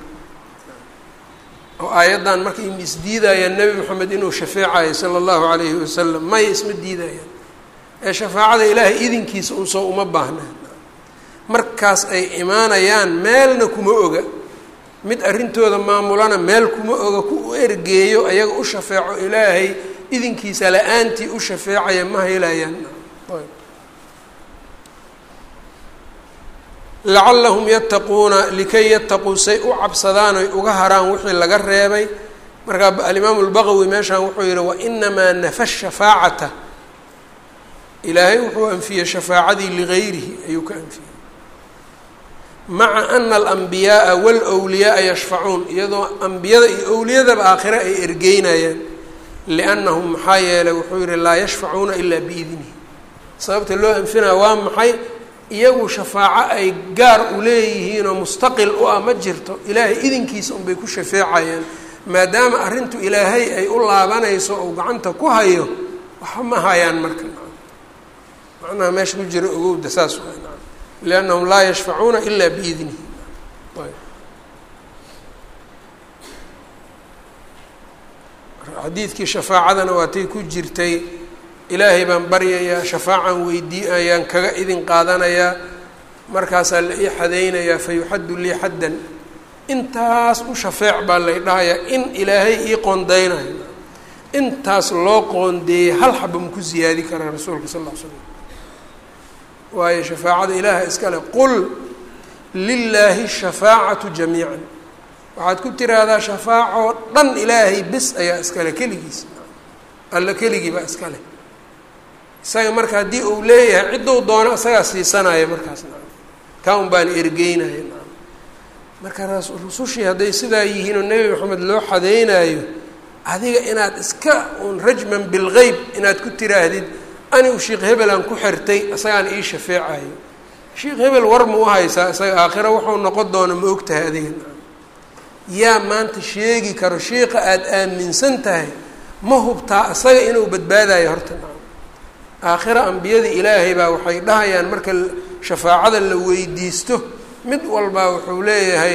oo aayaddan marka im isdiidayaan nebi moxamed inuu shafeecayo sala allahu calayhi wasalam may isma diidayaan ee shafaacada ilaahay idinkiisa unsoo uma baahnaa markaas ay imaanayaan meelna kuma oga mid arrintooda maamulana meel kuma oga ku u ergeeyo ayaga u shafeeco ilaahay idinkiisa la-aantii u shafeecaya ma helayaan lacallahum yattaquuna likay yattaquu say u cabsadaan oy uga haraan wixii laga reebay markaa alimaamu lbaqawi meeshaan wuxuu yihi wainamaa nafa shafaacata ilaahay wuxuu anfiyey shafaacadii ligayrihi ayuu ka anfiyey maca ana alambiyaaa walwliyaaa yashfacuun iyadoo ambiyada iyo owliyadaba aakhire ay ergeynayaan liannahum maxaa yeelay wuxuu yihi laa yashfacuuna ilaa biidnihi sababta loo anfinaya waa maxay iyagu shafaaco ay gaar u leeyihiinoo mustaqil u ah ma jirto ilaahay idinkiisa unbay ku shafeecayaan maadaama arrintu ilaahay ay u laabanayso ou gacanta ku hayo waxba ma hayaan marka macnaha meesha ku jira ogowda saas waa liannahum laa yashfacuuna ilaa biidnihi xadiidkii shafaacadana waatay ku jirtay ilaahay baan baryayaa shafaacan weydii ayaan kaga idin qaadanayaa markaasaa la ii xadaynayaa fa yuxaddu lii xaddan intaas u shafeec baa lay dhahayaa in ilaahay ii qoondeynayo intaas loo qoondeeyey hal xaba maku siyaadi karaa rasuulka sal ll ly slam waayo shafaacada ilaaha iskale qul lilaahi shafaacatu jamiican waxaad ku tiraahdaa shafaacoo dhan ilaahay bis ayaa iskale keligiis alla keligii baa iskale isaga marka haddii uu leeyahay cidduu doono isagaa siisanaya markaas na kaa un baan ergeynaya na marka rusushii hadday sidaa yihiin oo nebi maxamed loo xadeynaayo adiga inaad iska un rajman bilgeyb inaad ku tiraahdid anigu sheikh hebelaan ku xirtay isagaan ii shafeecayo sheikh hebel war ma u haysaa isaga aakhiro wuxuu noqon doono ma og tahay adiga yaa maanta sheegi karo sheika aada aaminsan tahay ma hubtaa isaga inuu badbaadayo horta aakhiro ambiyadii ilaahay baa waxay dhahayaan marka shafaacada la weydiisto mid walbaa wuxuu leeyahay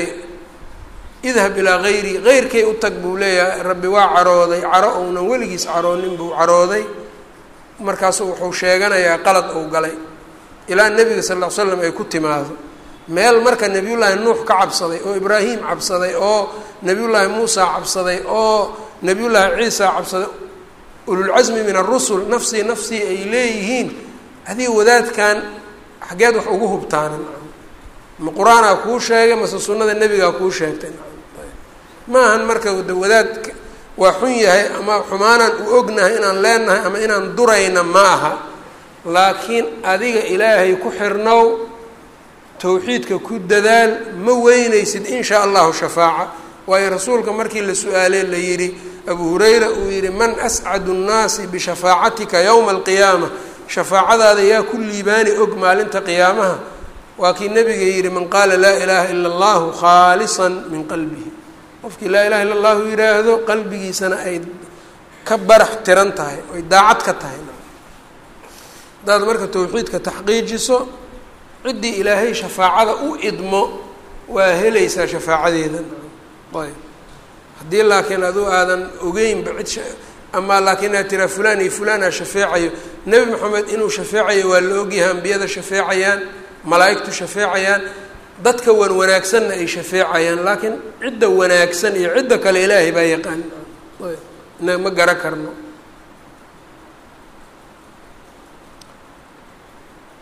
idhab ilaa hayri heyrkay u tag buu leeyahay rabbi waa carooday caro ounan weligiis caroonin buu carooday markaasu wuxuu sheeganayaa qalad ou galay ilaa nebiga sal ll ly slam ay ku timaado meel marka nebiyullaahi nuux ka cabsaday oo ibraahim cabsaday oo nebiyullaahi muusa cabsaday oo nebiyullaahi ciisa cabsaday ululcasmi min arusul nafsii nafsii ay leeyihiin adiga wadaadkan xageed wax ugu hubtaana ma qur-aanaa kuu sheegay mase sunnada nebigaa kuu sheegtay ma ahan marka wadaadka waa xun yahay ama xumaanaan u ognahay inaan leenahay ama inaan durayna ma aha laakiin adiga ilaahay ku xirnow towxiidka ku dadaal ma weynaysid in shaa allahu shafaaca waayo rasuulka markii la su-aalee la yidhi abu hurayra uu yihi man ascadu nnaasi bishafaacatika yowma alqiyaama shafaacadaada yaa ku liibaani og maalinta qiyaamaha waa kii nabiga yihi man qaala laa ilaaha ila allahu khaalisan min qalbihi qofkii laa ilaha illa allahu yidhaahdo qalbigiisana ay ka barax tiran tahay oy daacad ka tahay haddaad marka towxiidka taxqiijiso ciddii ilaahay shafaacada u idmo waa helaysaa shafaacadeeda ayb haddii laakiin adu aadan ogeynba cid amaa laakiin aad tiraa fulaan iyo fulaan aa shafeecayo nebi moxamed inuu shafeecayo waa la ogyahay ambiyada shafeecayaan malaa'igtu shafeecayaan dadka wan wanaagsanna ay shafeecayaan laakiin cidda wanaagsan iyo cidda kale ilaahay baa yaqaan na ma gara karno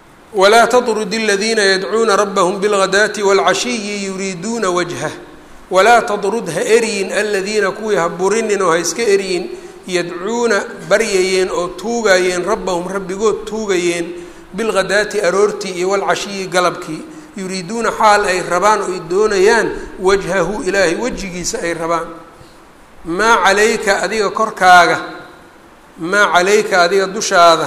walaa tatrud aladiina yadcuuna rabbahum bilghadaati wاlcashiyi yuriiduuna wajhah walaa tadrud ha eryin aladiina kuwii ha burinin oo ha iska eryin yadcuuna baryayeen oo tuugayeen rabbahum rabbigood tuugayeen bilghadaati aroortii iyo walcashiyi galabkii yuriiduuna xaal ay rabaan oo ay doonayaan wajhahu ilaahay wejigiisa ay rabaan maa calayka adiga korkaaga maa calayka adiga dushaada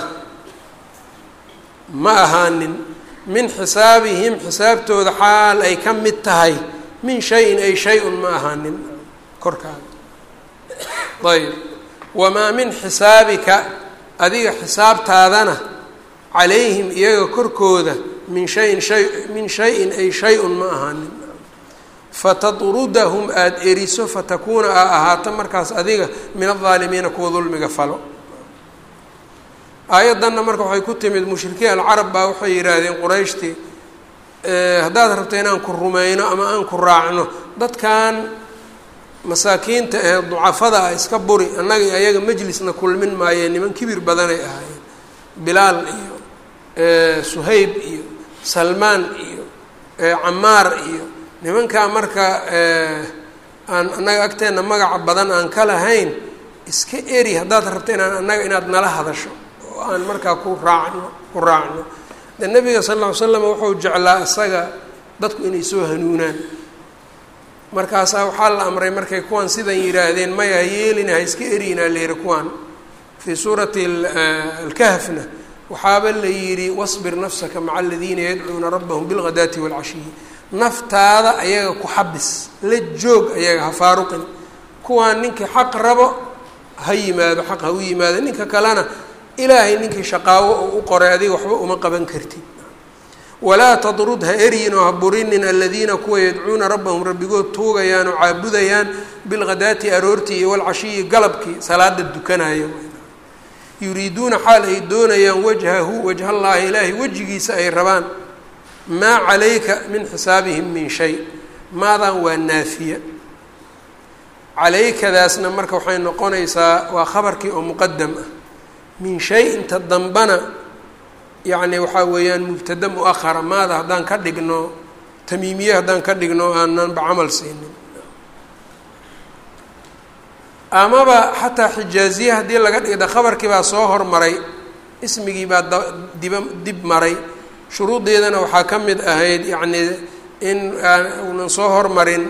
ma ahaanin min xisaabihim xisaabtooda xaal ay ka mid tahay min shayin ay shay-un ma ahaanin korkaaga ayb wamaa min xisaabika adiga xisaabtaadana calayhim iyaga korkooda min shayin shay min shayin ay shay-un ma ahaanin fatadrudahum aada eriso fatakuuna aa ahaato markaas adiga min aldaalimiina kuwa dulmiga falo aayaddanna marka waxay ku timid mushrikiin alcarab baa waxay yidhaahdeen qurayshtii haddaad rabto inaan ku rumayno ama aan ku raacno dadkan masaakiinta ee ducafada ah iska buri annaga iyo ayaga majlisna kulmin maayeen niman kibir badanay ahaayeen bilaal iyo suhayb iyo salmaan iyo camaar iyo nimankaa marka aan annaga agteenna magaca badan aan ka lahayn iska eri haddaad rabto inaan annaga inaad nala hadasho oo aan markaa ku raacno ku raacno de nabiga sal lla ly slam wuxuu jeclaa isaga dadku inay soo hanuunaan markaasaa waxaa la amray markay kuwan sidan yidhaahdeen maya ha yeelina ha iska eriyinaa la yihi kuwan fii suurati alkahfna waxaaba la yidhi wasbir nafsaka maca aladiina yadcuuna rabbahum bilghadaati waalcashiyi naftaada ayaga ku xabis la joog ayaga ha faaruqin kuwaan ninkii xaq rabo ha yimaado xaq ha u yimaado ninka kalena ilaahay ninkii shaqaawo oo u qoray adiga waxba uma qaban kartid walaa tadrud ha eryin oo ha burinin aladiina kuwa yadcuuna rabbahum rabbigood tuugayaan oo caabudayaan bilghadaati aroortii iyo walcashiyi galabkii salaada dukanayo yuriiduuna xaal ay doonayaan wajhahu wajhallaahi ilaahay wejigiisa ay rabaan maa calayka min xisaabihim min shay maadan waa naafiya calaykadaasna marka waxay noqonaysaa waa khabarkii oo muqadam ah min shay inta dambana yacni waxaa weeyaan mubtada mu-ahara maada haddaan ka dhigno tamiimiye haddaan ka dhigno aananba camal siinin amaba xataa xijaaziye haddii laga dhigda khabarkii baa soo hormaray ismigii baa da diba dib maray shuruuddeedana waxaa ka mid ahayd yacnii in uunan soo hormarin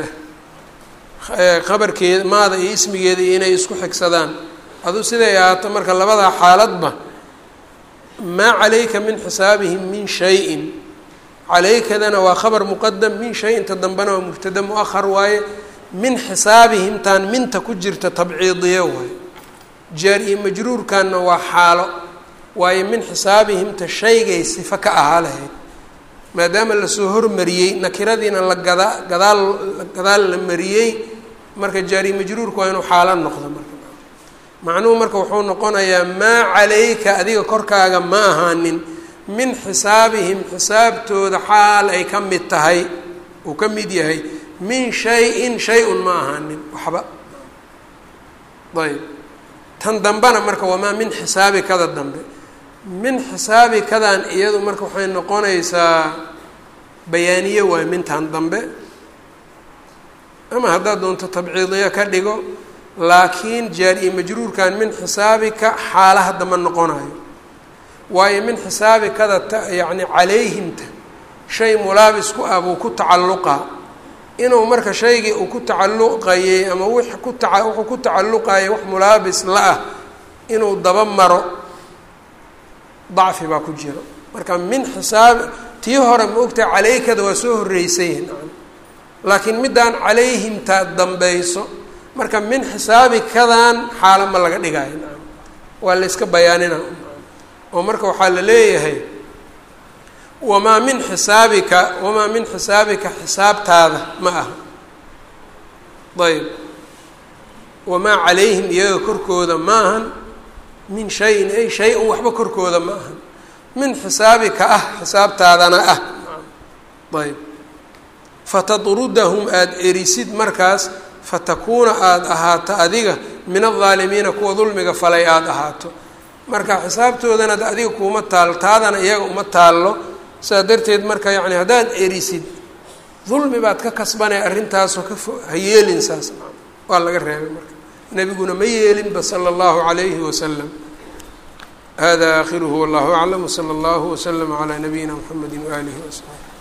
khabarkeeda maada iyo ismigeeda iyo inay isku xigsadaan aduu siday ahaato marka labadaa xaaladba maa calayka min xisaabihim min shayin calaykadana waa khabar muqadam min shay inta dambena waa mubtada mu-ahar waaye min xisaabihim taan minta ku jirta tabciidiye waaye jaar iyo majruurkanna waa xaalo waayo min xisaabihimta shaygay sifo ka ahaa lahayd maadaama lasoo hormariyey nakiradiina la gadaa gadaal gadaal la mariyey marka jaari majruurku waa inuu xaalo noqdo marka macnuhu marka wuxuu noqonayaa maa calayka adiga korkaaga ma ahaanin min xisaabihim xisaabtooda xaal ay ka mid tahay uu ka mid yahay min shay-in shay-un ma ahaanin waxba ayb tan dambena marka wamaa min xisaabi kada dambe min xisaabi kadan iyadu marka waxay noqonaysaa bayaaniye waay mintan dambe ama haddaad doonto tabciidiya ka dhigo laakiin jaar iyo majruurkan min xisaabika xaalaha damba noqonayo waayo min xisaabikada ta yacni calayhimta shay mulaabis ku ah buu ku tacalluqaa inuu marka shaygii uu ku tacalluqayey ama w ku taa wuxuu ku tacalluqayay wax mulaabis la-ah inuu daba maro dacfi baa ku jiro marka min xisaab tii hore ma ogtahay calaykada waa soo horreysay nacam laakiin middaan calayhimtaa dambayso marka min xisaabi kadan xaalo ma laga dhigaayo nacam waa la yska bayaanina oo marka waxaa la leeyahay wamaa min xisaabika wamaa min xisaabika xisaabtaada ma aha ayb wamaa calayhim iyaga korkooda ma ahan min shayin ay shay-un waxba korkooda ma ahan min xisaabika ah xisaabtaadana ah ayb fatadrudahum aada erisid markaas fatakuuna aada ahaato adiga min aldaalimiina kuwa dulmiga falay aada ahaato marka xisaabtoodana adiga kuuma taalo taadana iyaga uma taallo sidaa darteed marka yacni haddaad erisid dulmi baad ka kasbanay arrintaasoo ka fo ha yeelin saas waa laga reebay marka nebiguna ma yeelinba sala allahu calayhi wasalam hada aakhiruhu wallahu aclam wsala allahu waslama calaa nabiyina mxamedi waaalihi wasaxbi